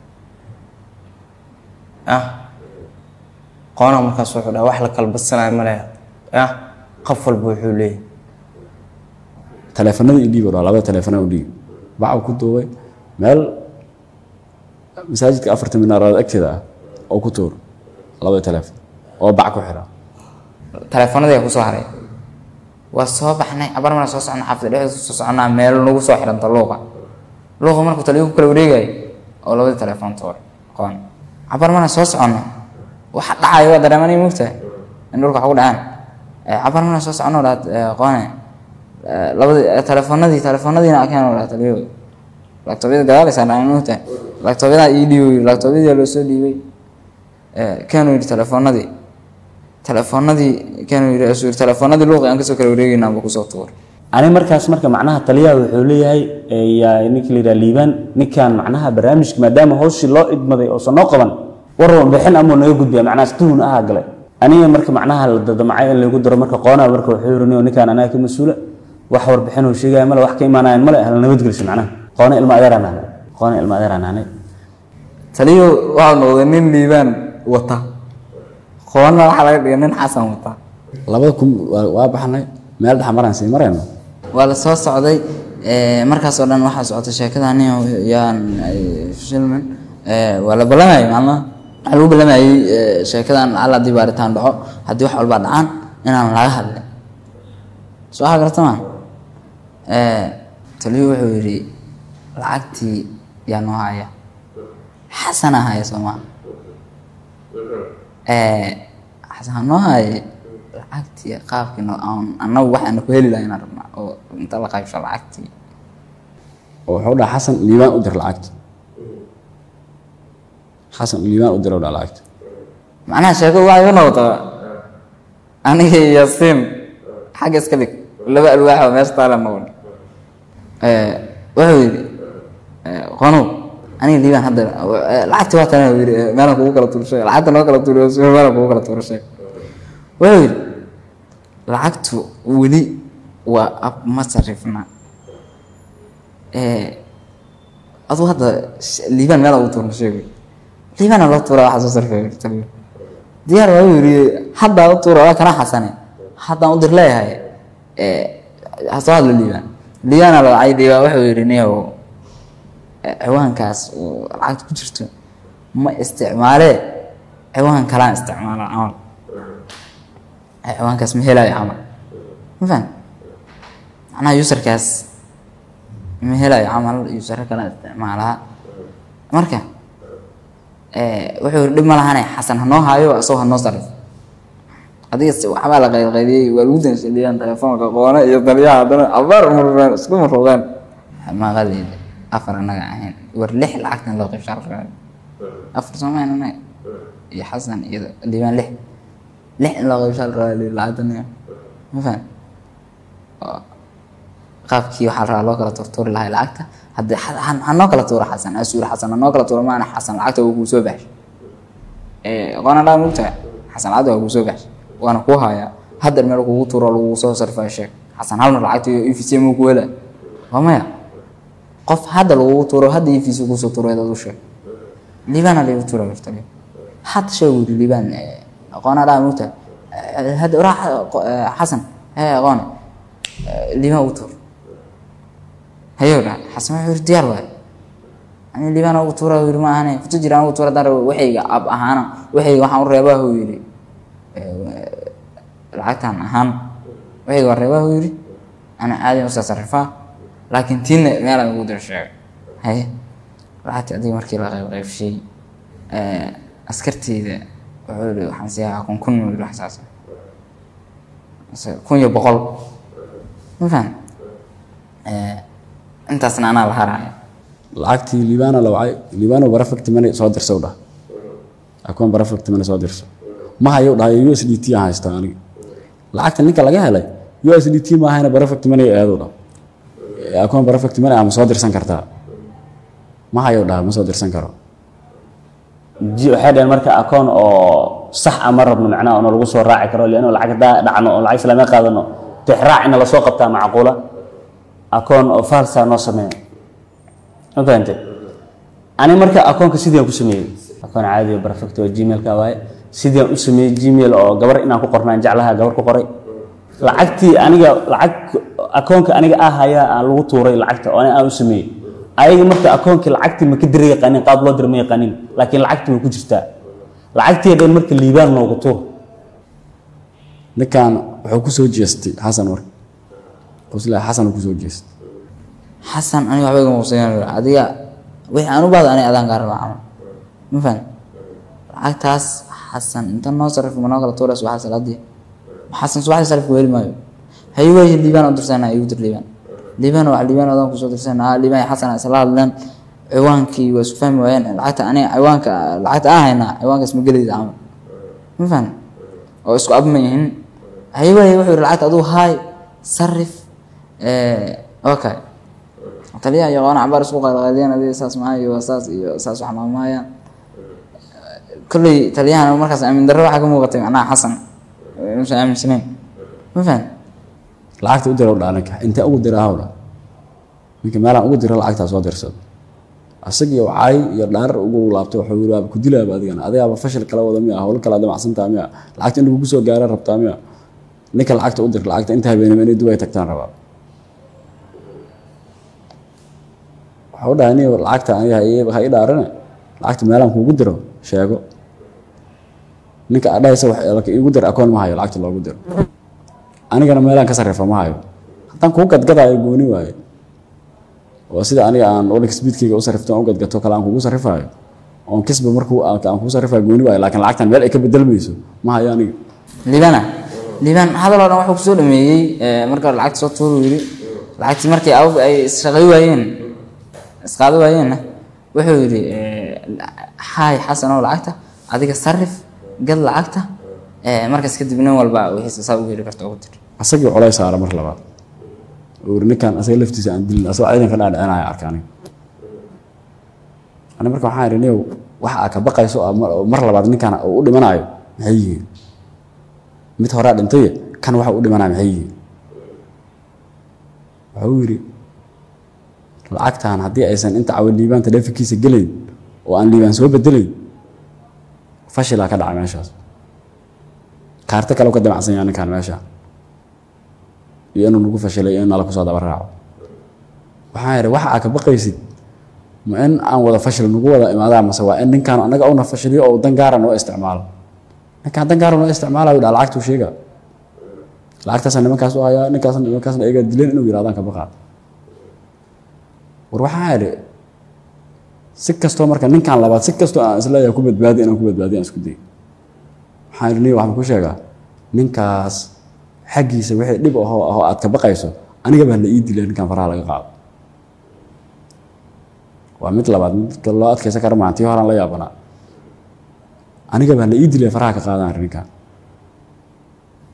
ya qoona markaas wuxuu dhaha wax la kala badsanayo ma leha ya qof walba wuxuu leeyahay taleefanada i dhiib oo labada taleefana u dhiib baca ku duubay meel masaajidka afarta minaarood agteeda ah oo ku tuur labada taleefon oo bac ku xira taleefanadii aa kusoo haray waa soo baxnay cabar mana soo socna xaafida dhexdeeda soo soconaa meel nagu soo xiranta luuqa luuqa markuu taliyo ku kala wareegayay oo labadii taleefon tuuray qoon cabar mana soo soconno waxa dhacayo waa dareemanay moogtahay in dhulka wax ugu dhacaan Eh, cabar mana soo soconno dhaad qoone Eh, labadii eh, taleefanadii taleefanadiina akeen dhaad taliyo laabtoobyada gadaalaysaa dhacay moogtahay laabtoobyada ii dhiibay laabtoobyadii loo soo dhiibay kaanu yidhi taleefanadii taleefanadii kaanu yidhi asuu yidhi taleefanadii luuqi aan kasoo kala wareegaynaa buu kusoo tuuray ani markaas marka macnaha taliyaha wuxuu leeyahay eh, yaa ninkii la yidhaha liibaan ninkan macnaha barnaamijka maadaama hawshii loo idmaday oosan noo qaban warwan bixin amuu naga gudbiya macnaha stuun ahaa galay aniga marka macnaha la dadamacay in lagu daro marka qoonaa marka wuxuu yiri "Nin- ninkaan anaga ka mas-uula wax warbixin uu sheegaya male wax ka imaanayan male hala nabadgeliso macnaha qoona ilma adeeraan ahnay qoona ilma adeeraan ahnay taliyo waxaa noqday nin liibaan wata qoonna waxaa laga dhigay nin xasan wata labada kun waa waa baxnay meel dhex maraan sii marayno waa la soo socday eh, markaasoo dhan waxaa socotay sheekada nin yaan shilman eh, waa la balamayay maalmaha waxaa lagu balamayay eh, sheekadan alla haddii baaritaan dhaco haddii wax walbaa dhacaan inaan laga hadlin soo waxaa garata maa taliyo wuxuu yidhi lacagtii yaa noo haya xasan ahaya soo maa xasan ha noo haye lacagtii qaabkii no- aan- annagu waxaana ku heli lahayn aan rabnaa oo inta la qaybsho lacagtii oo wuxuu dhaha xasan liibaan u dir lacagta xasan liibaan u dir dha lacagta macnaha sheekadu waxay ka noqotaa aniga iyo yaasiin xagga iska dhig laba alwaax oo meesha taala noqon wuxuu yidhi qonow aniga liibaan hadda eh, lacagtii waa tana yidhi eh, meelaan kugu kala tuurshay lacagta noo kala tuuriyo si meelaan kugu kala tuurshay wuxuu yidhi lacagtu weli waa ab ma sarifna aduu hadda sh- liibaan meela ugu tuurna sheegay liibaana loo tuura waxaa soo sarfay taliyo diyaar waa uu yidhi haddaa u tuura waa kana xasane haddaan u dir leeyahay ha soo hadlo liibaan liibaana la wacay liibaan wuxuu yidhi niyow eh, ciwaankaas oo lacagta ku jirto ma isticmaalee ciwaan kalaan isticmaala camal Eh, ciwaankaas ma helayo camal ma fahan macnaha userkaas ma helayo camal usero kalaan isticmaalaa marka eh, wuxuu yidhi dhib ma lahane xasan hanoo haayo isagoo hanoo sarif adiga si waxbaa la qaydqaydiyey waa lagu danshadiyaan telefoonka qoone iyo taliyaha haddana abaar murmeen isku marroogeen maqalid afar annaga ahayn war lix lacagtan loo qaybshaa rabaa afar soomaan annaga iyo xasan iyo liibaan lix lix in loo qaybshaa la rabaa lihi lacagta niyo ma fahan oo qaabkii waxaa la rabaa loo kala turtuuri lahay lacagta haddii ha- ha ha noo kala tuuro xasan asuur xasan ha noo kala tuuro maana xasan lacagta waa kuu soo baxshay qoona dhaa mugtahay xasan lacagta waa kuu soo baxshay waana kuu hayaa haddar meel kugu tuuro lagugu soo sarfaa sheeg xasan hal mar lacagta iyo efc muu ku hela waa maya qof hadda lagugu tuuro hadda efc kusoo tuureed adu sheeg liibaana lagu tuura karta hadda sheeg wuri liibaan qoona dhaa mugtahay hadda waraa xasan hee qoone liibaan ugu tuur hayow dha xasan wuxuu yiri diyaar waay ani liibaan ugu tuura yiri ma ahane kutu jiraan ugu tuura dar waxayga ab ahaana waxayga waxaan u reebaa huu yiri lacagtan ahaan waxayga waa reebaa huu yiri ana caadi usaa sarifaa laakiin tiinna meelaan ugu dira sheegay haye lacagtii adiga markii la qayb qaybshay askarteyda wuxuu yiri waxaan siiyaa kun kun yiri wax saas kun iyo boqol ma fahan intaasna anaa la haraya lacagtii liibaana la wacay liibaano barafagti mane soo dirsa dhah akoon barafagti mane soo dirso ma hayo dhahay u s d t aan haystaa aniga lacagta ninka laga helay u s d t ma ahayna barafagti mane eedu dhah akoon barafagti mane ama soo dirsan kartaa ma hayo dhaha ma soo dirsan karo ji- waxay dhaheen marka akoon oo sax ah ma rabno macnaha oo lagu soo raaci karo lianno lacag hadaa dhacno oo lacag islaamia qaadano tixraac ina lasoo qabtaa macquula akoon oo falsa noo sameeya ma fahante ani marka akoonka sidaan ku sameeyey akoon caadi oo perfect oo gmailka waaye sidaan u sameeyey gmail oo gabar inaan ku qornaan jeclaha gabar ku qoray lacagtii aniga lacag akoonka aniga ah ayaa aan lagu tuuray lacagta oo aan u sameeyey ayaga marka akoonkii lacagtii ma ka dira yaqaanin qaab loo dira ma yaqaanin laakiin lacagtii way ku jirtaa lacagtii dhan marka liibaan noogu tuur ninkan wuxuu ku soo jeestay xasan marka qosla xasan uu ku soo jeestay xasan aniga waxba igama quseyn adiga wixii aan u baahdo aniga adaan kaa rabaa camal ma fahan lacagtaas xasan inta noo sarif ma noo kala tuuray subaxa salaadii xasan subaxdii sarifka weli maayo hayi waayi liibaan u dirsanaa igu dir liibaan liibaan wax liibaan adaan kusoo dirsanaa liibaan iyo xasan isla hadleen ciwaankii waa isku fahmi waayeen lacagta aniga ciwaanka lacagta aan haynaa ciwaankaas ma gelayda camal ma fahan oo isku ab ma yihin hayi waayi wuxuu yidhi lacagta aduu haay sarif okay taliyaha iyo qoona cabaar isku qaadqaadiyaan adiga saas maaha iyo saas iyo saas wax maamaayaan kolley taliyahana markaas aamin darro waxaa ka muuqatay macnaha xasan inuusan aaminsanayn ma fahan lacagta u dira u dhaa ninka intee ugu dira hawdha ninka meelaan ugu dira lacagtaa soo dirsado asagiyo caay iyo dhaarar ugu laabtay wuxuu yiri waaba ku dilaaba adigana adigaaba fashil kala wada miya howlo kala damacsantaa miya lacagta in lagugu soo gaara rabtaa miya ninka lacagta u dir lacagta inta habeenimo inay dubay tagtaan rabaa waxa u dhahay nin lacagta aniga ha ii- ha ii dhaarane lacagta meelaan kuugu diro sheego ninka adhahaysa wax laka iigu dir akoon ma hayo lacagta loogu diro anigana meelaan ka sarrifa ma hayo haddaan kuu gadgadaayo gooni waaye oo sida aniga aan olik speedkayga u sarrifto aan u gadgato kale aan kugu sarrifaayo oon kisba markuu aan aan kugu sarrifaayo gooni waayo laakiin lacagtan meel ay ka bedelmayso ma hayo aniga liibana liibaan hadal oo dhan wuxuu kusoo dhameeyey marka hore lacagta soo tuuru yiri lacagtii markii awg ay isshaqay waayeen isqaado waayeenna wuxuu yidhi haay xasan oo lacagta adiga sarif gad lacagta markaas kadib nin walba wixiisa saa ugu heli karta ugu dir asagii culays saara mar labaad oo yiri ninkan asaga laftiisa aan dilin asagoo ciidanka dhaadhicinaya arka aniga ani marka waxaan idhi niyow waxa aa ka baqayso oo mar- oo mar labaad ninkan uu u dhimanayo maxay yihiin mid horaa dhintaye kan waxa u dhimanaya maxay yihiin wuxuu yidhi lacagtan haddii aysan inta cawa liibaan taleefankiisa gelayn oo aan liibaan soo bedelayn fashilaa ka dhacay meeshaas kaarto kale u ka damacsan yahay ninkan meesha iyo inuu nagu fashilay iyo in nala kusoo daba raaco waxaan idhi waxa aa ka baqaysid ma in aan wada fashil nagu wada imaadaa mase waa in ninkaan annaga una fashiliyo oo dan gaara noo isticmaalo ninkaan dan gaara noo isticmaalayo dhaa lacagtuu sheega lacagtaasa nimankaas u hayaa ninkaasna nimankaasna iyaga dileen inuu yidhahdaan ka baqaa war waxaan idhi si kastoo marka ninkaan labaad si kastoo aan isleeyahay ku badbaadi inaan ku badbaadi aan isku day waxaan idhi niyo waxaan ku sheegaa ninkaas xaggiisa wixii dhib ahoo ahoo aad ka baqayso aniga baa la ii dilay ninkaan faraha laga qaado waa mid labaad midka loo adkaysan kara maahan tii horaan la yaabanaa aniga baa la ii dilay faraha ka qaadaan arrinkan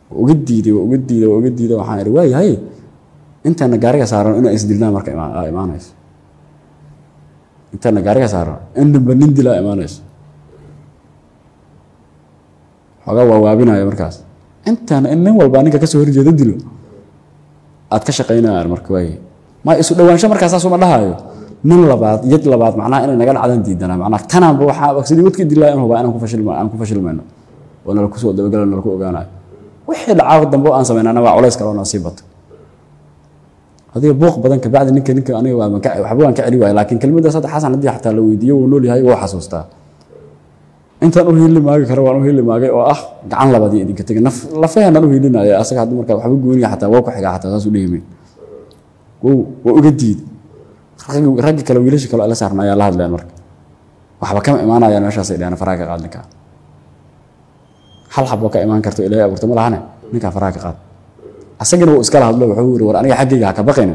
waa uga diiday waa uga diiday waa uga diiday waxaan idhi waayahay intaana gaariga saaran inaan isdilnaa marka ima- aa imaanayso intaana gaariga saaran in dhanba nin dilaa imaanayso xoogaa waa waabinaya markaas intaana in nin walbaa ninka kasoo horjeeda dilo aad ka shaqaynayaan marka waaye ma isu dhowaansho markaas saasuma dhahayo nin labaad yad labaad macnaha inay naga dhacdaan diidanaa macnaha tanaanba waxaa sidii wadka dilaa in hubaa inaan ku fashilma aan ku fashilmayno oo nala kusoo dabagalo nala ku ogaanayo wixii dhacaa dambe oo aan samaynana waa culays kale oo nasiib bato adiga buuq badan kabacdi ninka ninka aniga waa maka waxba waan ka celi waaya laakiin kelmaddaas hadda xasan haddii xataa la weydiiyo wuu nool yahay wuu xasuustaa intaan u hiili maagi karo waan u hiili maagay oo ah gacan labaadii idinka tegay naf lafaheenaan u hiilinaya asaga haddii markaa waxba gooniya xataa waa ku xigaa xataa saas u dhihimayn wow waa uga diiday raggi raggi kale wiilasha kale oo la saarnaayaa la hadleen marka waxba kama imaanayaan meeshaasay dhaheen faraha ka qaad ninkaa hal xab oo ka imaan karto ilaahay abuurta ma lahane ninkaa faraha ka qaad asagana wuu iskala hadlo wuxuu yiri war aniga xaggayga ha ka baqayna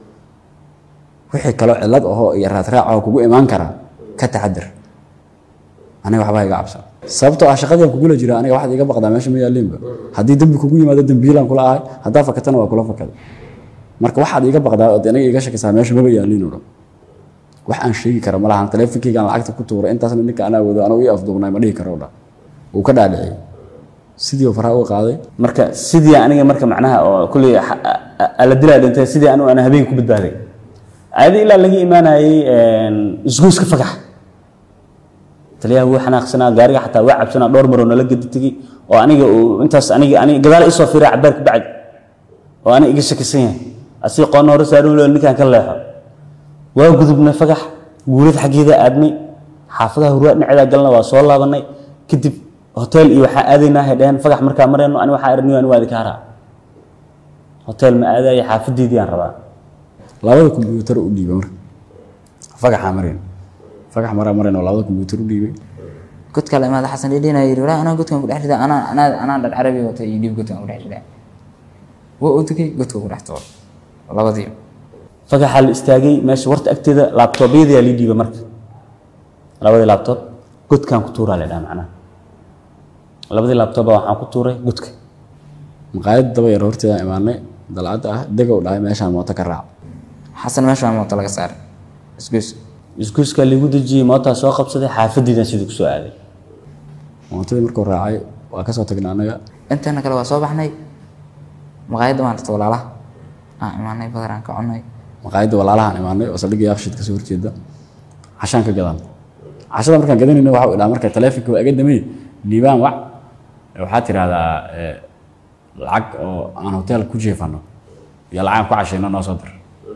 wixii kaloo cillad ahoo iyo raadraac oo kugu imaan kara ka taxadir aniga waxba iga cabsan sababtoo ah shaqadii aan kugula jira aniga waxaad iga baqdaa meesha ma yaalliinba haddii dembi kugu yimaado dembiilaan kula ahay haddaa fakatana waa kula fakada marka waxaad iga baqdaa ood aniga iga shakisaa meesha maba yaalliin oo dhan wax aan sheegi kara ma lahan taleefonkeygaan lacagta ku tuuray intaasna ninka anaa wado anuu ii afduubnay ma dhihi karo dha wuu ka dhaadhiciyey sidii uu faraha uga qaaday marka sidii aniga marka macnaha oo kulley xa- a- a- la dilaa dhintay sidii anigu aan habeen ku badbaaday ayada ilaa laga imaanayey isgoyska fagax taliyaha wuu xanaaqsanaa gaariga xataa waa cabsanaa dhowr maroo nala gedi tegey oo aniga uu intaas aniga aniga gadaal isoo fiiray cabaar ka bacdi oo aniga iga shakisan yahay asii qoonna hore saaran loo ninkaan ka leexo waa gudubnay fagax guurad xaggeeda aadnay xaafadaha hurwaa dhinaceeda galna waa soo laabanay kadib hotel iyo waxaa aadaynaa hay dhaheen fagax markaa marayno ani waxaa aragniyo ani waa idinka haraa hotel ma aadaya xaafadeydii aan rabaa labada kombyuutar u dhiibay marka fagaxaa marayn fagax maraa marayn oo labada kombyuutar u dhiibay god kale imaada xasan dhidhina yidhi walaa anaa godkan ku dhex ridaa anaa anaa anaa dhar carabi wata iyo dhiib godkan ku dhex ridaa waa u tegey godka ku dhex tuur labadii fagaxaa la istaagay meesha warta agteeda laabtoobyadayaa lii dhiibay marka labadii laabtoob godkaan ku tuuraa la dhaha macnaha labadii laabtooba waxaan ku tuuray godka maqaayad daba yar horteedaan imaanay dalcadda ah degow dhahay meeshaan mooto ka raac xasan meesha waa mooto laga saaray isgoys isgoyskaa liigu dejiyey mootaa soo qabsaday xaafadeydan sidii kusoo aaday mootadii markuu raacay waa ka soo tagnay annaga inteena kale waa soo baxnay maqaayadda waan rata walaalaha aan imaanay badar aan ka cunay maqaayadda walaalahaan imaanay oo saldhigga yaaqshid kasoo horjeeda cashaan ka gadan cashada markaan gadanayna waxa uu dhaha marka taleefonka waa iga damay liibaan wac waxaad tidhahdaa eh, lacag oo aan hotel ku jeefano iyo lacag aan ku cashayno noo soo dir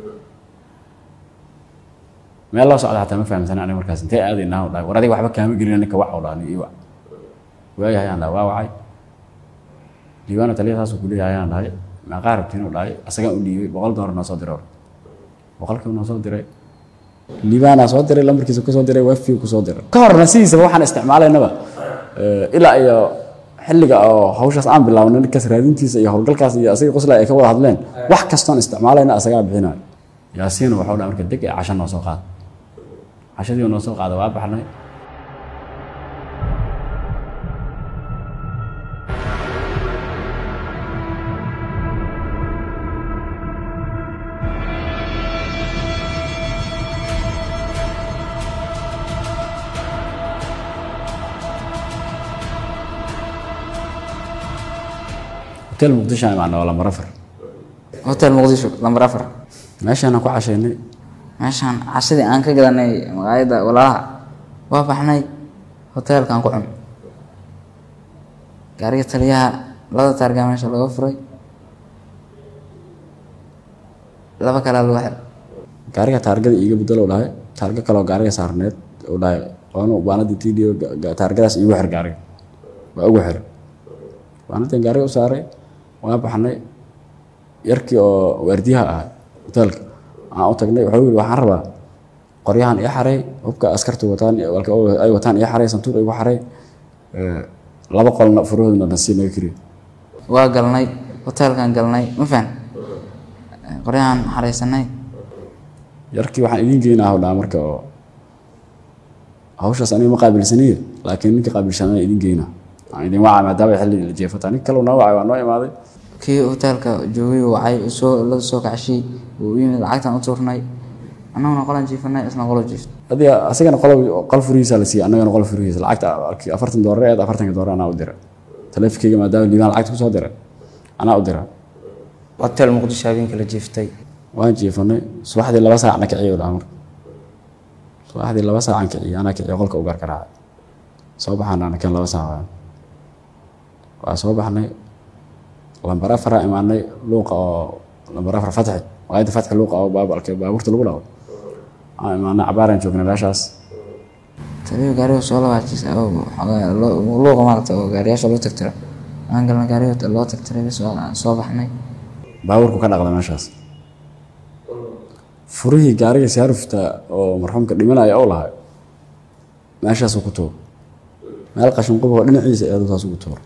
meel loo socda xataa ma fahamsana aniga markaas intee aadaynaa u dhahay war adiga waxba kaama gelina ninka wac u dhaha ii wac waayahay aan dhahay waa wacay liibaana taliya saasuu ku leeyahay aan dhahay meeqaa rabtiin u dhahay asagaan u dhiibay boqol doolar noo soo diray hore boqolkiiba noo soo diray liibaanaa soo diray lambarkiisa kusoo diray wifi kusoo diray ka horna sidiisaba waxaan isticmaalaynaba eh, ilaa iyo xilliga oo hawshaas aan bilaabnay ninkaas raadintiisa iyo howlgalkaas iyo asaga qosla ay ka wada hadleen wax kastoon isticmaalayna asagaa bixinayo yaasiin waxau dhaha marka deg ee casho noo soo qaada cashadii oo noo soo qaada waa baxnay hotel muqdisho aan imaanay waa lambar afar hotel muqdisho lambar afar meeshaanaan ku cashaynay meeshaan cashadii aan ka gadanay maqaayadda walaalaha waa baxnay hoteelkaan ku cun gaariga taliyaha labada taargaa meesha laga furay laba kalaa lagu xir gaariga taargada iiga bedelo dhahay taarga kaleoo gaariga saarneed u dhahay qoonu baanadii tdo taargadaas iigu xir gaariga waa ugu xir baanadii gaariga u saaray waa baxnay yarkii oo waardiyaha ahaa hoteelka aan u tagnay wuxuu yidhi waxaan rabaa qoryahan ii xaray hubka askartu wataan walka ay wataan ii xaray santuuq igu xaray eh, laba qolna furahoodna nasiib naga kiriyo waa galnay hoteelkaan galnay ma fahan qoryahan xaraysanay yarkii waxaan idiin geynaa hawdhaa marka oo hawshaas aniga ma qaabilsaniye laakiin ninka qaabilsanaa idiin geynaa aan idin wacay maadaama ay xilli la jeefata nin kale noo wacay waa noo imaaday kii hoteelka joogay uu wacay uu soo la soo kacshay uu u yimid lacagtaan u tuurnay annaguna qolan jiifanay isna qolo jiifto adiga asagana qol qol furihiisa la siiyey annagana qol furihiisa lacagta arkii afartan doolar eed afartanka doolar anaa u dira taleefankeyga maadaama liibaan lacagta kusoo diray anaa u dira hotel muqdisho habeenka la jiiftay waan jiifanay subaxdii laba saacna kiciyo dhaha marka subaxdii laba saacan kiciyo anaa kiciyo qolka u gargaraacay soo baxaan ana kan laba saac waan waa soo baxnay lambar afaraa imaanay luuqa oo lambar afar fatxi waayadda fatxi luuqa oo baabalka baabuurta lagu dhawo aan imaanay cabaaraan joognay meeshaas taliyo gaariga soo labaajis luuqa maaragta oo gaariyaasha loo tagtiro aan galna gaariga loo tagtiray bis waa soo baxnay baabuurku ka dhaqda meeshaas furihii gaariga saarufta oo marxuumka dhimanaya oo lahay meeshaasuu ku tuur meel qashin quboo dhinaciisa eedu saas ugu tuur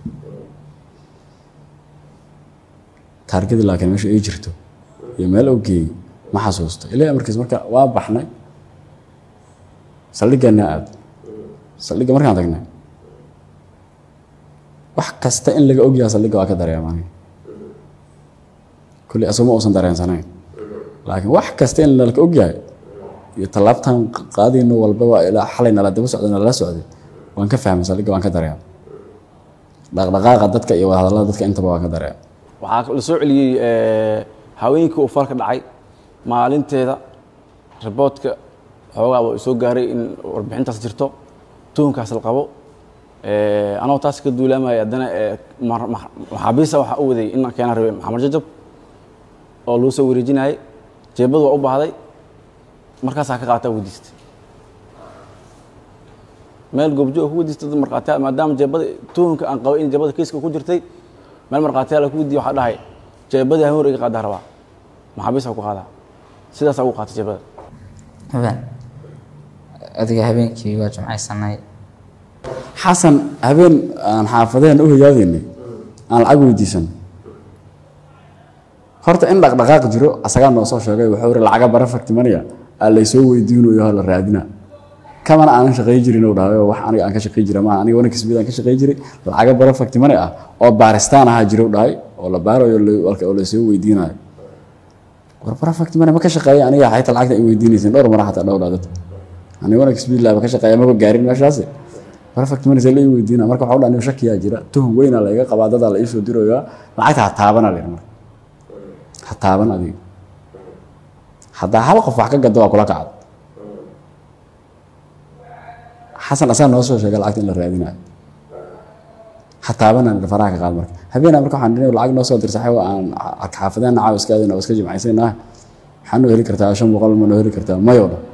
taargadii laakiin meesha ay jirto iyo meel oo geeyey ma xasuusto ilaa markiis marka waa baxnay saldhiggaana aad saldhigga markaan tagnay wax kasta in laga ogyaha saldhigga waa ka dareemaan kulli asuma uusan dareensanayn laakiin wax kasta in nalaka ogyahay iyo tallaabtan qaadayno walbaba ilaa xalay nala daba socday nalala socday waan ka fahmay saldhigga waan ka dareema dhaqdhaqaaqa dadka iyo wadahadallada dadka intaba waan ka dareema waxaa la soo celiyey haweenkii uu falka dhacay maalinteeda riboodka xoogaa waa soo gaaray in warbixintaas jirto tuhunkaas la qabo anoo taas ka duulaamaya haddana maxaabiista waxaa u waday in keenaan rabay maxamed jajab oo loo soo wareejinayay jeebadu waa u baahday markaasaa ka qaataa weydiistay meel goobjoog ku weydiistay dad markhaatiyaal maadaama jeebada tuhunka aan qabay in jeebada kiiska ku jirtay meel markhaatiyaal ku weydiiye waxaa dhahay jeebadii haween iga qaadaa rabaa maxaabiista ku qaadaa sidaasaa ugu qaatay jeebada habeen adiga habeenkii waa jimcaysanay xasan habeen aan xaafadeen u hoyaadaynay aan lacag weydiisan horta in dhaqdhaqaaq jiro asagaa noo soo sheegay wuxuu iri lacaga bara faktimanaya aa laysoo weydiinayo la raadina kamana aanan shaqay jirin uu dhahay oo wax aniga aan ka shaqay jira maaha aniga wanag kasbid aan ka shaqay jiray lacaga bara faktimane ah oo baaristaan ahaa jiro dhahay oo la baarayo walka oo laysoo weydiinayo war bara faktimane ma ka shaqeeya aniga xayta lacagta ay weydiinaysan dhowr mara xataa dhowr dhaadad aniga wanag kasbid laaba ka shaqeeya maba gaarin meeshaasi bara faktimane see la ii weydiina marka waxaa u dhahay shakiyaa jira tuhun weynaa la iga qabaa dadaa la iisoo dirayaa lacagta ha taabana la marka ha taaban adiga haddaa hal qof wax ka gado waa kula kacad xasan asaa noo soo sheegay lacagta in la raadinayo ha taabanaan faraha ka qaad marka habeenaa marka waxaan dhinay lacag noo soo dirsaxay oo aan xaafadeen nacaaw iska aadayna oo iska jimcaysayna waxaa noo heli kartaa shan boqol ma noo heli kartaa mayo dhan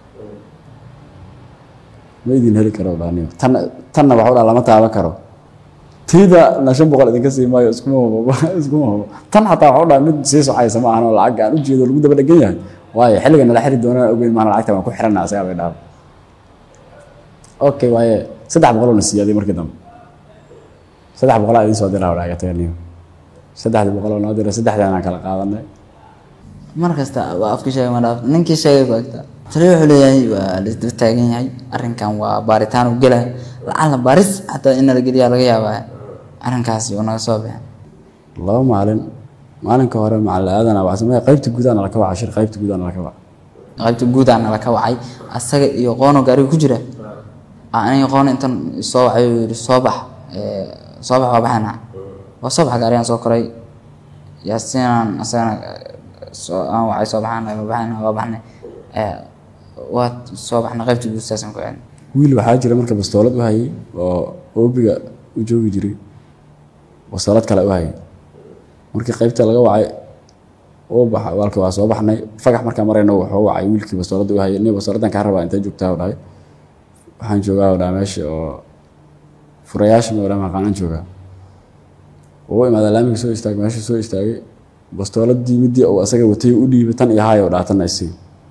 ma idin heli karo dhaniyo tan tanna waxa u dhaa lama taaban karo tiida na shan boqol idinka sii maayo iskuma hubo iskuma hubo tan xataa waxa u dhaha mid sii socaysa ma ahan oo lacag aan ujeedo lagu daba dhegan yahay waayo xilliga nala xiri doonaan ogeyn maana lacagta waan ku xirana asagaa bay dhaaba okay waaye saddex boqoloo na siiyaaday markii dambe saddex boqolaa idiin soo diraa wadhaa gataniyo saddexdii boqoloo noo diray saddexdaanaan kala qaadanay mar kasta waa afka sheegay ma dhaaf ninkii sheegay ku agta taliyo wuxuu leeyahay waa laisdaba taagan yahay arrinkan waa baaritaan u gelaya lacala baaris xataa in la geliyaa laga yaabaa arrinkaasi uu naga soo baxay laba maalin maalinka hore macalin aadana waa samee qaybta gudaana laka waca shir qaybta gudaana laka waca qaybta guudaana laka wacay asaga iyo qoono gaariga ku jira aniga qoon intan soo wacay uu yidhi soo bax soo bax waa baxayna waa soo baxa gaarigaan soo koray yaasiinaan asagana soo aan wacay soo baxaana ma baxayna waa baxnay waa soo baxnay qaybta guud saasaan ku celin wiil waxaa jira marka bastoolad u hayay oo oobiga u joogi jiray bastoolad kale u hayay markii qaybta laga wacay uu baxa walka waa soo baxnay fagax markaa marayna wuxuu wacay wiilkii bastooladda u hayay nin bastooladan kaa rabaa intay joogtaa u dhahay waxaan joogaa u dhaha meesha oo furayaasha ma maqaanaan joogaa uu imaada laamiga soo istaagay meesha soo istaagay bastooladii midii uu asaga watay u dhiibay tan iyo hayo dhaatanna isii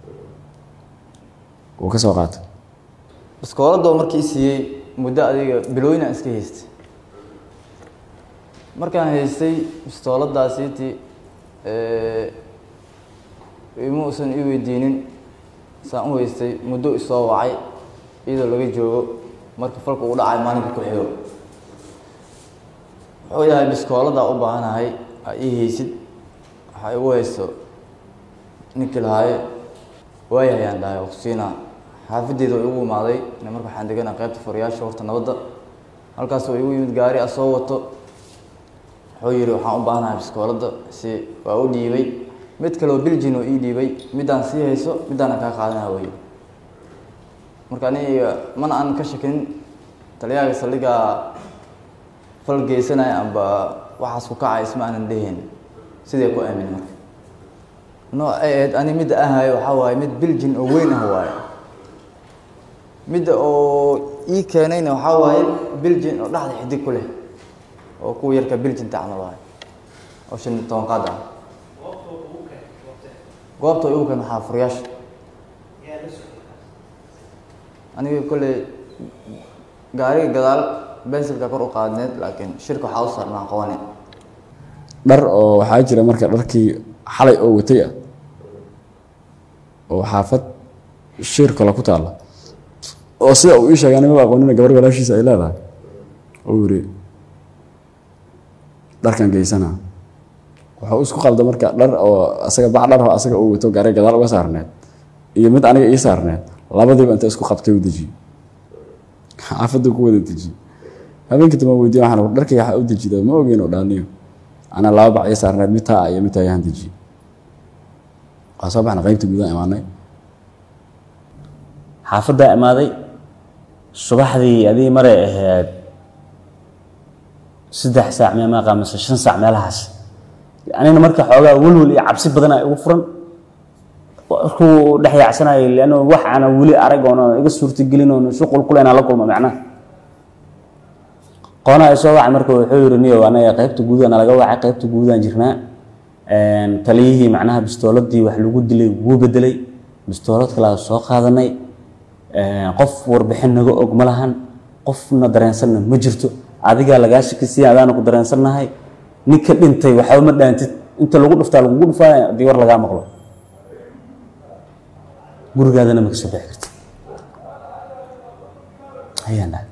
wuu ka soo qaatay baskooladoo markii siiyey muddo adiga bilooyina iska haystay markaan haystay bastooladaasiiti ima uusan ii weydiinin saan u haystay muddo isoo wacay iyadoo laga joogo marka falka uu dhacay maalinka ku xigo wuxuu yahay biskoolada u baahanahay aa ii haysid waxaa igu hayso ninkii lahaaye waayahayaan dhahay oo kusiinaa xaafadeeda oo igu imaaday ina marka waxaan deganaa qaybta furayaasha horta nabadda halkaas oo igu yimid gaari a soo wato wuxuu yidhi waxaan u baahanahay biskoolada si waa u dhiibay mid kale oo biljin oo ii dhiibay midaan sii hayso midaana kaa qaadanaa wey marka aniga mana aan ka shakin taliyaaga saldhigaa fal geysanaya amba waxaas ku kacay isma aanan dhehayn sidee ku aamin marka nooc ay ahayd ani midda ahayo waxaa waaye mid biljin oo weyn ah waaye midda oo ii keenayna waxaa waaye biljin oo dhexda xidig ku leh oo kuwa yarka biljinta camal waaye oo shan iyo toban qaad ah goobta igu keen waxaa furayaasha aniga kolley gaariga gadaal bensilka kor u qaadneed laakiin shirka waxaa u saarnaa qabaneed dhar oo waxaa jira marka dharkii xalay oo watay ah oo xaafad shir kale ku taalla oo sida uu ii sheegay anigaba aqoonina gabar walaashiisa ay leedahay oo yiri dharkan geysana wuxuu isku qalda marka dhar oo asaga bac dhar oo asaga uu wato gaari gadaal uga saarneed iyo mid aniga ii saarneed labadiiba inta isku qabtay u dejiyey xaafadda ku wada dejiyey habeenkii dama weydiye waxaan dharkii waxaa u dejida ma ogeyn oo dhaaniyo ana laba bac ii saarneed mid taa iyo mid taa ayaan dejiyey waa soo baxna qaybta gudaha imaanay xaafaddaa imaaday subaxdii adii maray ahayd saddex saac mee maaqa mise shan saac meelahaas anina marka xoogaa welwel iyo cabsi badanaa igu furan markuu dhex yaacsanayay leanno wax aana weli arag oona iga suurtagelin oona shuqul kule inaan la kulmo macnaha qoona ay soo wacay marka wuxuu yidhi niyow anaga qaybta guudaa nalaga wacay qaybta guudaan jirnaa taliyihii macnaha bistooladii wax lagu dilay wuu bedelay bistoolad kalaa soo qaadanay qof warbixin naga og ma lahan qofna dareensanna ma jirto adigaa lagaa shakisiya adaana ku dareensannahay ninka dhintay waxba ma dhaantid inta lagu dhuftaa lagugu dhufaa haddii war lagaa maqlo gurigaadana ma ka soo bixi kartid ayaan dhahay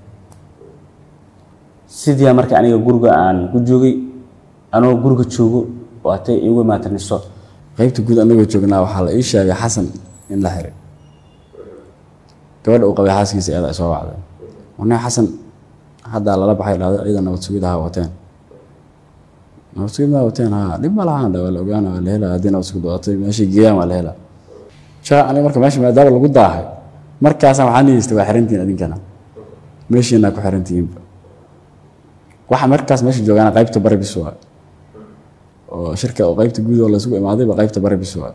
sidiia marka aniga guriga aan ku joogay anoo guriga joogo oo atay iigu imaataniso qaybta guud anagoo joognaa waxaa la ii sheegay xasan in la xiray gabadha uu qabay xaaskiisa eeda ay soo wacday wana xasan haddaa lala baxay dhahdo ciidan nabad sugid ahaa wateen nabad sugid maa wateen haa dhib ma lahaan waa la ogaana waa la helaa haddii nabad sugid watay meeshay geeyaan waa la helaa jaa aniga marka meesha maadaama lagu daahay markaasaan waxaa niyeystay waa xirantihiin idinkana meeshiinaa ku xirantihiinba waxa markaas meesha joogaana qaybta bari bis waa oo shirka oo qaybta guud oo laysugu imaadayba qaybta bari bis waa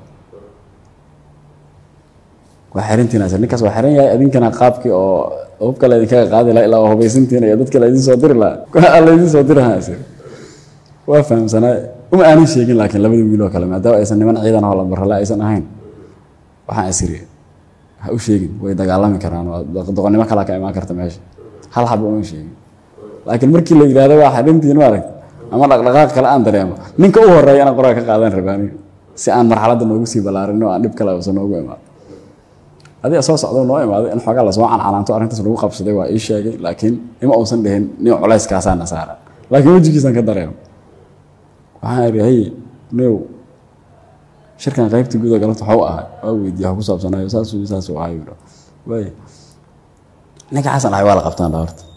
waa xirantihiin asir ninkaas waa xiran yahay idinkana qaabkii oo hubka laydinkaga qaadi lahaa ilaa waa hubaysantihiin iyo dadka laydin soo diri lahaa laydin soo diri lahaa asir waa fahamsanaa uma aanan sheegin laakiin labada wiil oo kale maadaama aysan niman ciidan oo lambarrale aysan ahayn waxaan isiri ha u sheegin way dagaalami karaan doqonnimo kalaa ka imaan karta meesha hal xaba uma sheegin laakiin markii la yidhaahdo waa xidhintiin maaragt ama dhaqdhaqaaq kale aan dareemo ninka u horeeya inaan qoraga ka qaadan rabaani si aan marxaladda noogu sii ballaarin oo aan dhib kale uusan noogu imaado adiga soo socdo noo imaaday in xoogaa lasoo cancanaanto arrintaas lagu qabsaday waa ii sheegay laakiin ima uusan dhihin nin culayskaasaana saaran laakiin wejigiisaan ka dareemo waxaan idhi hay new shirkan qaybta guud oo galabta waxuu ahay waa weydiiya wax ku saabsanayo saasuu saasuu ahay yidho waay ninka xasan ahay waa la qabtaan dha horta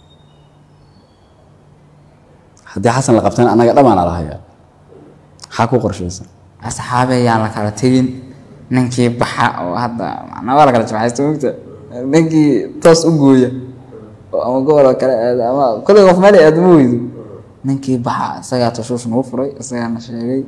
haddii xasan la qabtaan annaga dhamaana la hayaa maxaa ku qorshaysan asxaabe ayaan la kala tegin ninkii baxa oo hadda macnaa waa la kala jimcaysta mogta ninkii toos u gooya oo ama gobol oo kale aada ama kolley qof meel aada ma weydo ninkii baxa isagaa tashuush nagu furay isagaana sheegay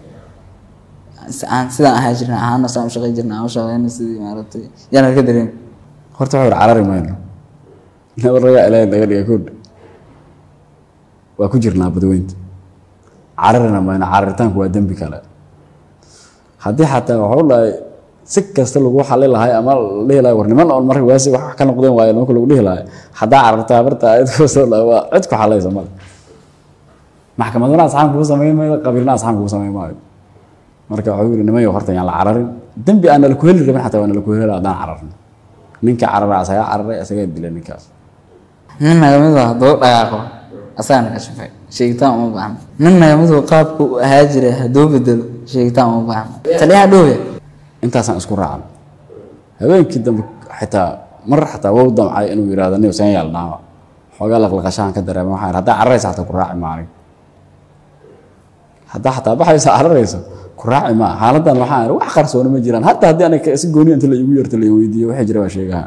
aan sidaan ahaa jirna ahaana saan u shaqay jirna aan u shaqeyna sidii maaragtay yaan ka dareem horta wuxuu carari mayno nabaragaa ilaahay naga dhiga koodha waa ku jirnaa badweynta cararina mayno cararitaanku waa dembi kale haddii xataa waxuu dhahay si kasta lagu xali lahay ama la dhihi lahay war niman oon marka waasi wax ka noqdeen waayo nimanka lagu dhihi lahay haddaa carartaa barta ayad kusoo dhahay waa cid ku xalaysa male maxkamaduna asxaam kugu samayn maayo qabiilna asxaam kugu samayn maayo marka wuxuu yidhi niman yow horta yaan la cararin dembi aan nala ku heli rabin xataa waa nala ku heli haddaan cararno ninka carara asagaa cararay asagaa dila ninkaas nin naga mid ah hadduu dhaqaaqo asagana ka shafay sheegitaan uma baahna nin nagamidu qaabku u ahaa jira hadduu bedelo sheegitaan uma baahna taliyaha dhowya intaasaan isku raacan habeenkii dambe xitaa mar xataa wou damcay inuu yidhahdo nin seen yaalnaa xoogaa laqlaqashahan ka dareema waxaan haddaa cararaysa xataa ku raaci maanig haddaa xataa baxaysa cararayso ku raaci maa xaaladan waxaan wax qarsooni ma jiraan hataa haddii aniga si gooni inta la igu yarto la weydiiyo waxay jira waa sheegaha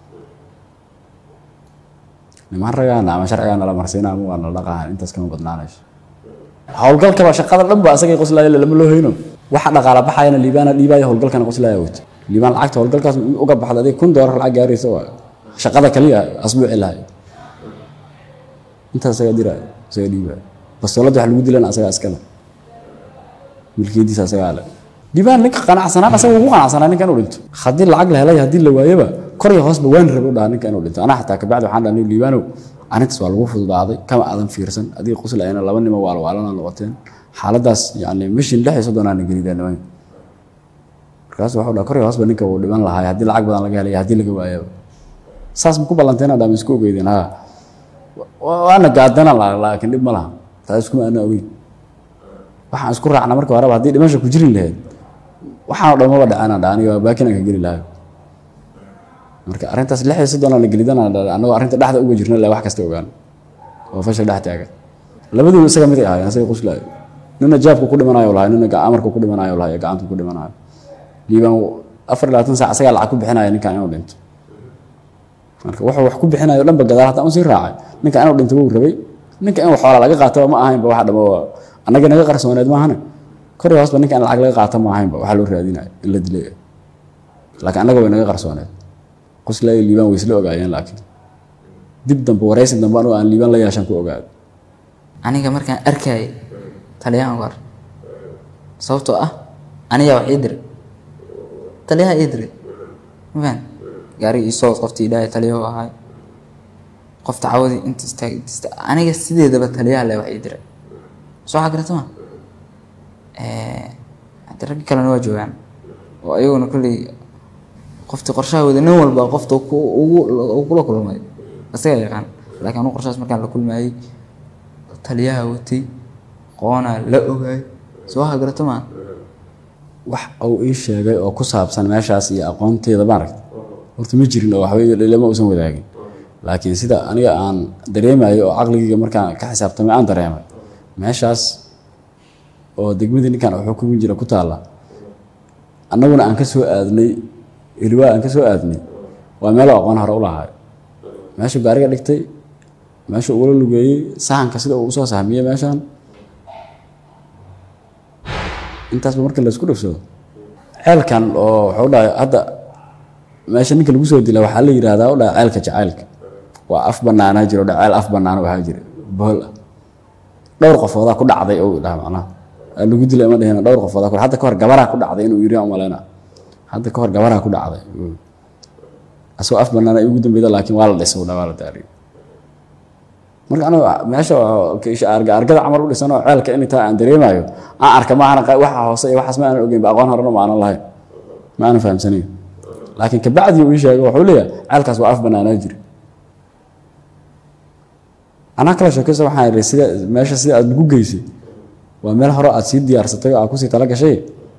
niman ragaana ama sharcigaana la marsiina ama waa nala dhaqahan intaas kama badnaanayso howlgalkaba shaqada dhan ba asagay qoslaaya lama loo hayno waxa dhaqaala baxayana liibaana dhiibaya howlgalkana qoslaaya wato liibaan lacagta howlgalkaas uga baxda adig kun doolar lacag gaaraysa waa shaqada kaliya asbuuci lahay intaas asagaa diraya asagaa dhiibaya bastoolada wax lagu dilana asagaa iskale milkiyadiisa asagaa le liibaan ninka qanacsanaan asaga ugu qanacsanaa ninka inuu dhinto haddii lacag la helay haddii la waayaba kor iyo hoosba waan rabe u dhaha ninka inuu dhinto anaa xataa kabacdi waxaan dhahnay liibaanow arintaas waa lagu fududaaday kama aadan fiirsan adiga qoslayana laba nimo waalwaalana noqoteen xaaladaas yani mishin lix iyo soddon aana gelideen nimanka markaas waxuu dhaha kor iyo hoosba ninka wuu dhiman lahaa haddii lacag badan laga helaya haddii laga waayaba saas ma ku ballanteena dhaama isku ogeydeen ha waana gaadana laakiin dhib ma laha taa iskuma ana ogeyn waxaan isku raacna marka horeba haddii dhimasha ku jirin lahayd waxaan dhan maba dhacana dha aniga baakinaan ka geli lahayo marka arrintaas lix iyo soddon aana gelidana annagoo arrinta dhexda uga jirna la wax kasta ogaan oo fashil dhex taagan labaduba isaga mid ay ahaayeen asaga qoslaayo nina jaabku ku dhimanayo lahay nina amarku ku dhimanayo lahay gacantu ku dhimanayo liibaan afar iyo labaatan saac asagaa lacag ku bixinaya ninkan inuu dhinto marka wuxuu wax ku bixinayo dhanba gadaal hataa usii raacay ninka inuu dhinto wuu rabay ninka in xoola laga qaataba ma ahaynba waxa dhamo annaga naga qarsooneed maahane kor iyo hoosba ninka in lacag laga qaato ma ahaynba waxaa loo raadinaya in la dilay laakiin annaga way naga qarsooneed qoslaayo liibaan way isla ogaayeen laakiin dib dambe waraysi dambe anuu aan liibaan la yeeshan ku ogaado aniga markaan arkayay taliyahan war sababtoo ah aniga wax ii diray taliyaha ii diray mafaan gaariga ii soo qoftii ilaahay taliyahu ahay qofta cawadii inta istaag inta istaag aniga sideedaba taliyaha le wax ii diray soo xagarata ma hadda raggi kalena waa joogaan oo ayaguna kolley qoftii qorshaha wada nin walba qofta uu kula kulmay isaga yaqaan laakiin anu qorshahaas markaan la kulmayay taliyaha watay qoonaa la ogaay soo hagarato maa wax uu ii sheegay oo ku saabsan meeshaas iyo aqoonteeda maaragta horta ma jirin oo waxba lama uusan wadaagin laakiin sida aniga aan dareemayo oo caqligayga markaan ka xisaabtamay aan dareemay meeshaas oo degmadii ninkan wuxuu kugu jira ku taalla annaguna aan ka soo aadnay ilwaa aan ka soo aadnay waa meelo aqoon hore u lahaay meeshuu gaariga dhigtay meeshuu ugula lugeeyey sahanka sida uu usoo sahmiyey meeshan intaasba marka laisku dhafsado ceelkan oo wuxuu dhahay hadda meesha ninka lagu soo dila waxaa la yidhahdaa u dhaha ceelka jacaylka waa af banaanaa jiro dha ceel af banaana waxaa jira bohol ah dhowr qofoodaa ku dhacday ou dhaha macnaha lagu dilay ma dhehina dhowr qofoodaa ku hadda kahor gabaraa ku dhacday inuu yiri umaleyna hadda kahor gabaraa ku dhacday asagoo af banaana ugu dambeyda laakiin waa la dhisay u dha waa la daariyo marka anigu meesha argada camal u dhisan oo ceelka in taa aan dareemayo aan arka maahana waxa hoose iyo waxaas ma aanan ogeyn ba aqoon horena ma aanan lahayn ma aanan fahamsanayn laakiin kabacdi uu ii sheegay wuxuu leeyahay ceelkaas waa af banaanaa jira anaa kala sheekaysa waxaan idhi sida meesha sida aad nagu geysay waa meel hore aad sii diyaarsatay oo aad kusii tala gashay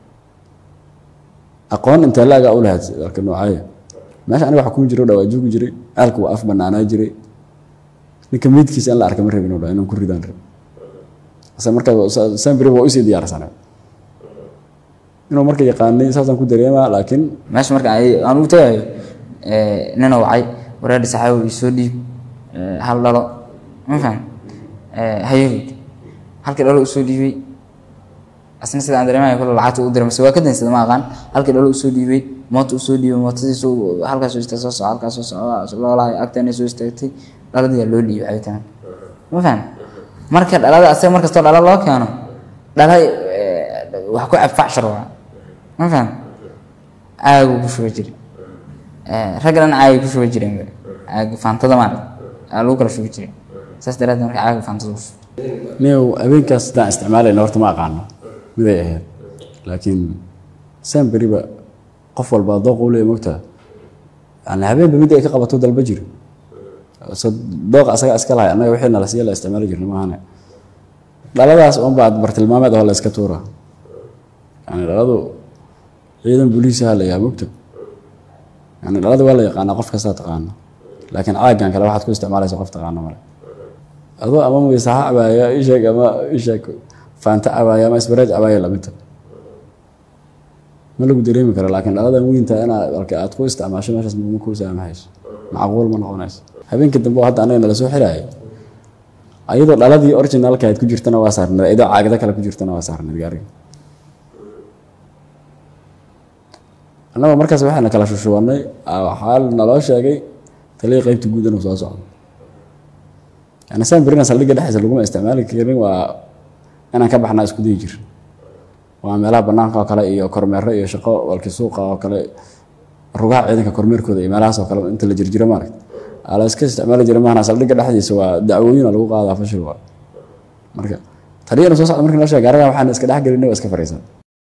aqoon intee laaga u lahayd arka noocaaya meesha aniga waxa kuu jira dhawaa joogi jiray ceelka waa af banaanaa jiray ninka meydkiisa in la arka ma rabin dha inaan ku ridaan rab ase markaa sambri waa usii diyaarsanay inuu marka yaqaanay saasaan ku dareemaa laakiin meesha marka aan ugu tagayo nina wacay wareedhi saxaabi soo dhiib hal dhalo ma faham hayahoyd halkii dhalo usoo dhiibay asna sida aan dareemayo kule lacagta u diray mase waa ka dansada ma aqaan halkii dhalo usoo dhiibay moota usoo dhiibay mootadiisu halkaas soo istaag soo soco halkaas soo soco loolahay agteena soo istaagtay dhaladiyaa loo dhiibay cabitaan ma faham marka dhalada asaga markastoo dhala loo keeno dhala wax ku cabfacshar waa ma faham caagu ku shuba jiri ragga dhan caagi ku shuba jireen caagi faantada maarag aa lagu kala shuba jiray saas daraaddeed marka caagi faantada ku shuba niyow habeenkaas sidaan isticmaalayna horta ma aqaano miday ahayd laakiin saan beriba qof walba dooq u leeya mogtaa yani habeenba mid ay ka qabato dalba jiro so dooq asaga iska lahay annaga wixii nala siiya la isticmaali jirna maahane dhaladaas unbaa bartilmaameed oo la iska tuura yani dhaladu ciidan booliisaha la yahay mogta yani dhalada waa la yaqaanaa qof kastaa taqaano laakiin caagan kale waxaad ku isticmaalaysa qof taqaano male adoo ama maysaha cabaaya isheeg ama isheeg faanta cabaaya ama isbareej cabaaya lamidta ma lagu dareemi karo laakiin dhaladan weynta inaad alka aad ku isticmaasho meeshaas ma ku saamahayso macquul ma noqonayso habeenkii dambe oo hadda anaga nala soo xiraayay ayadoo dhaladii originalka aad ku jirtana waa saarneed ayadoo caagada kale ku jirtana waa saarneed gaariga annaga markaas waxaana kala shushubanay waxaa naloo sheegay taliya qeybta guud inuu soo socdo yani saan berina saldhigga dhexdiisa laguma isticmaali karin waa inaan ka baxnaa isku dayi jir waa meelaha banaanka oo kale iyo kormeero iyo shaqo walki suuqa oo kale rugaha ciidanka kormeerkooda iyo meelahaas oo kale inta la jirjiro maaragta ala iska isticmaali jira maahna saldhigga dhexdiisa waa dacwooyin lagu qaadaa fashil waa marka taliyana soo socda markii noo sheegay gaariga waxaan iska dhex gelinay waa iska fariisan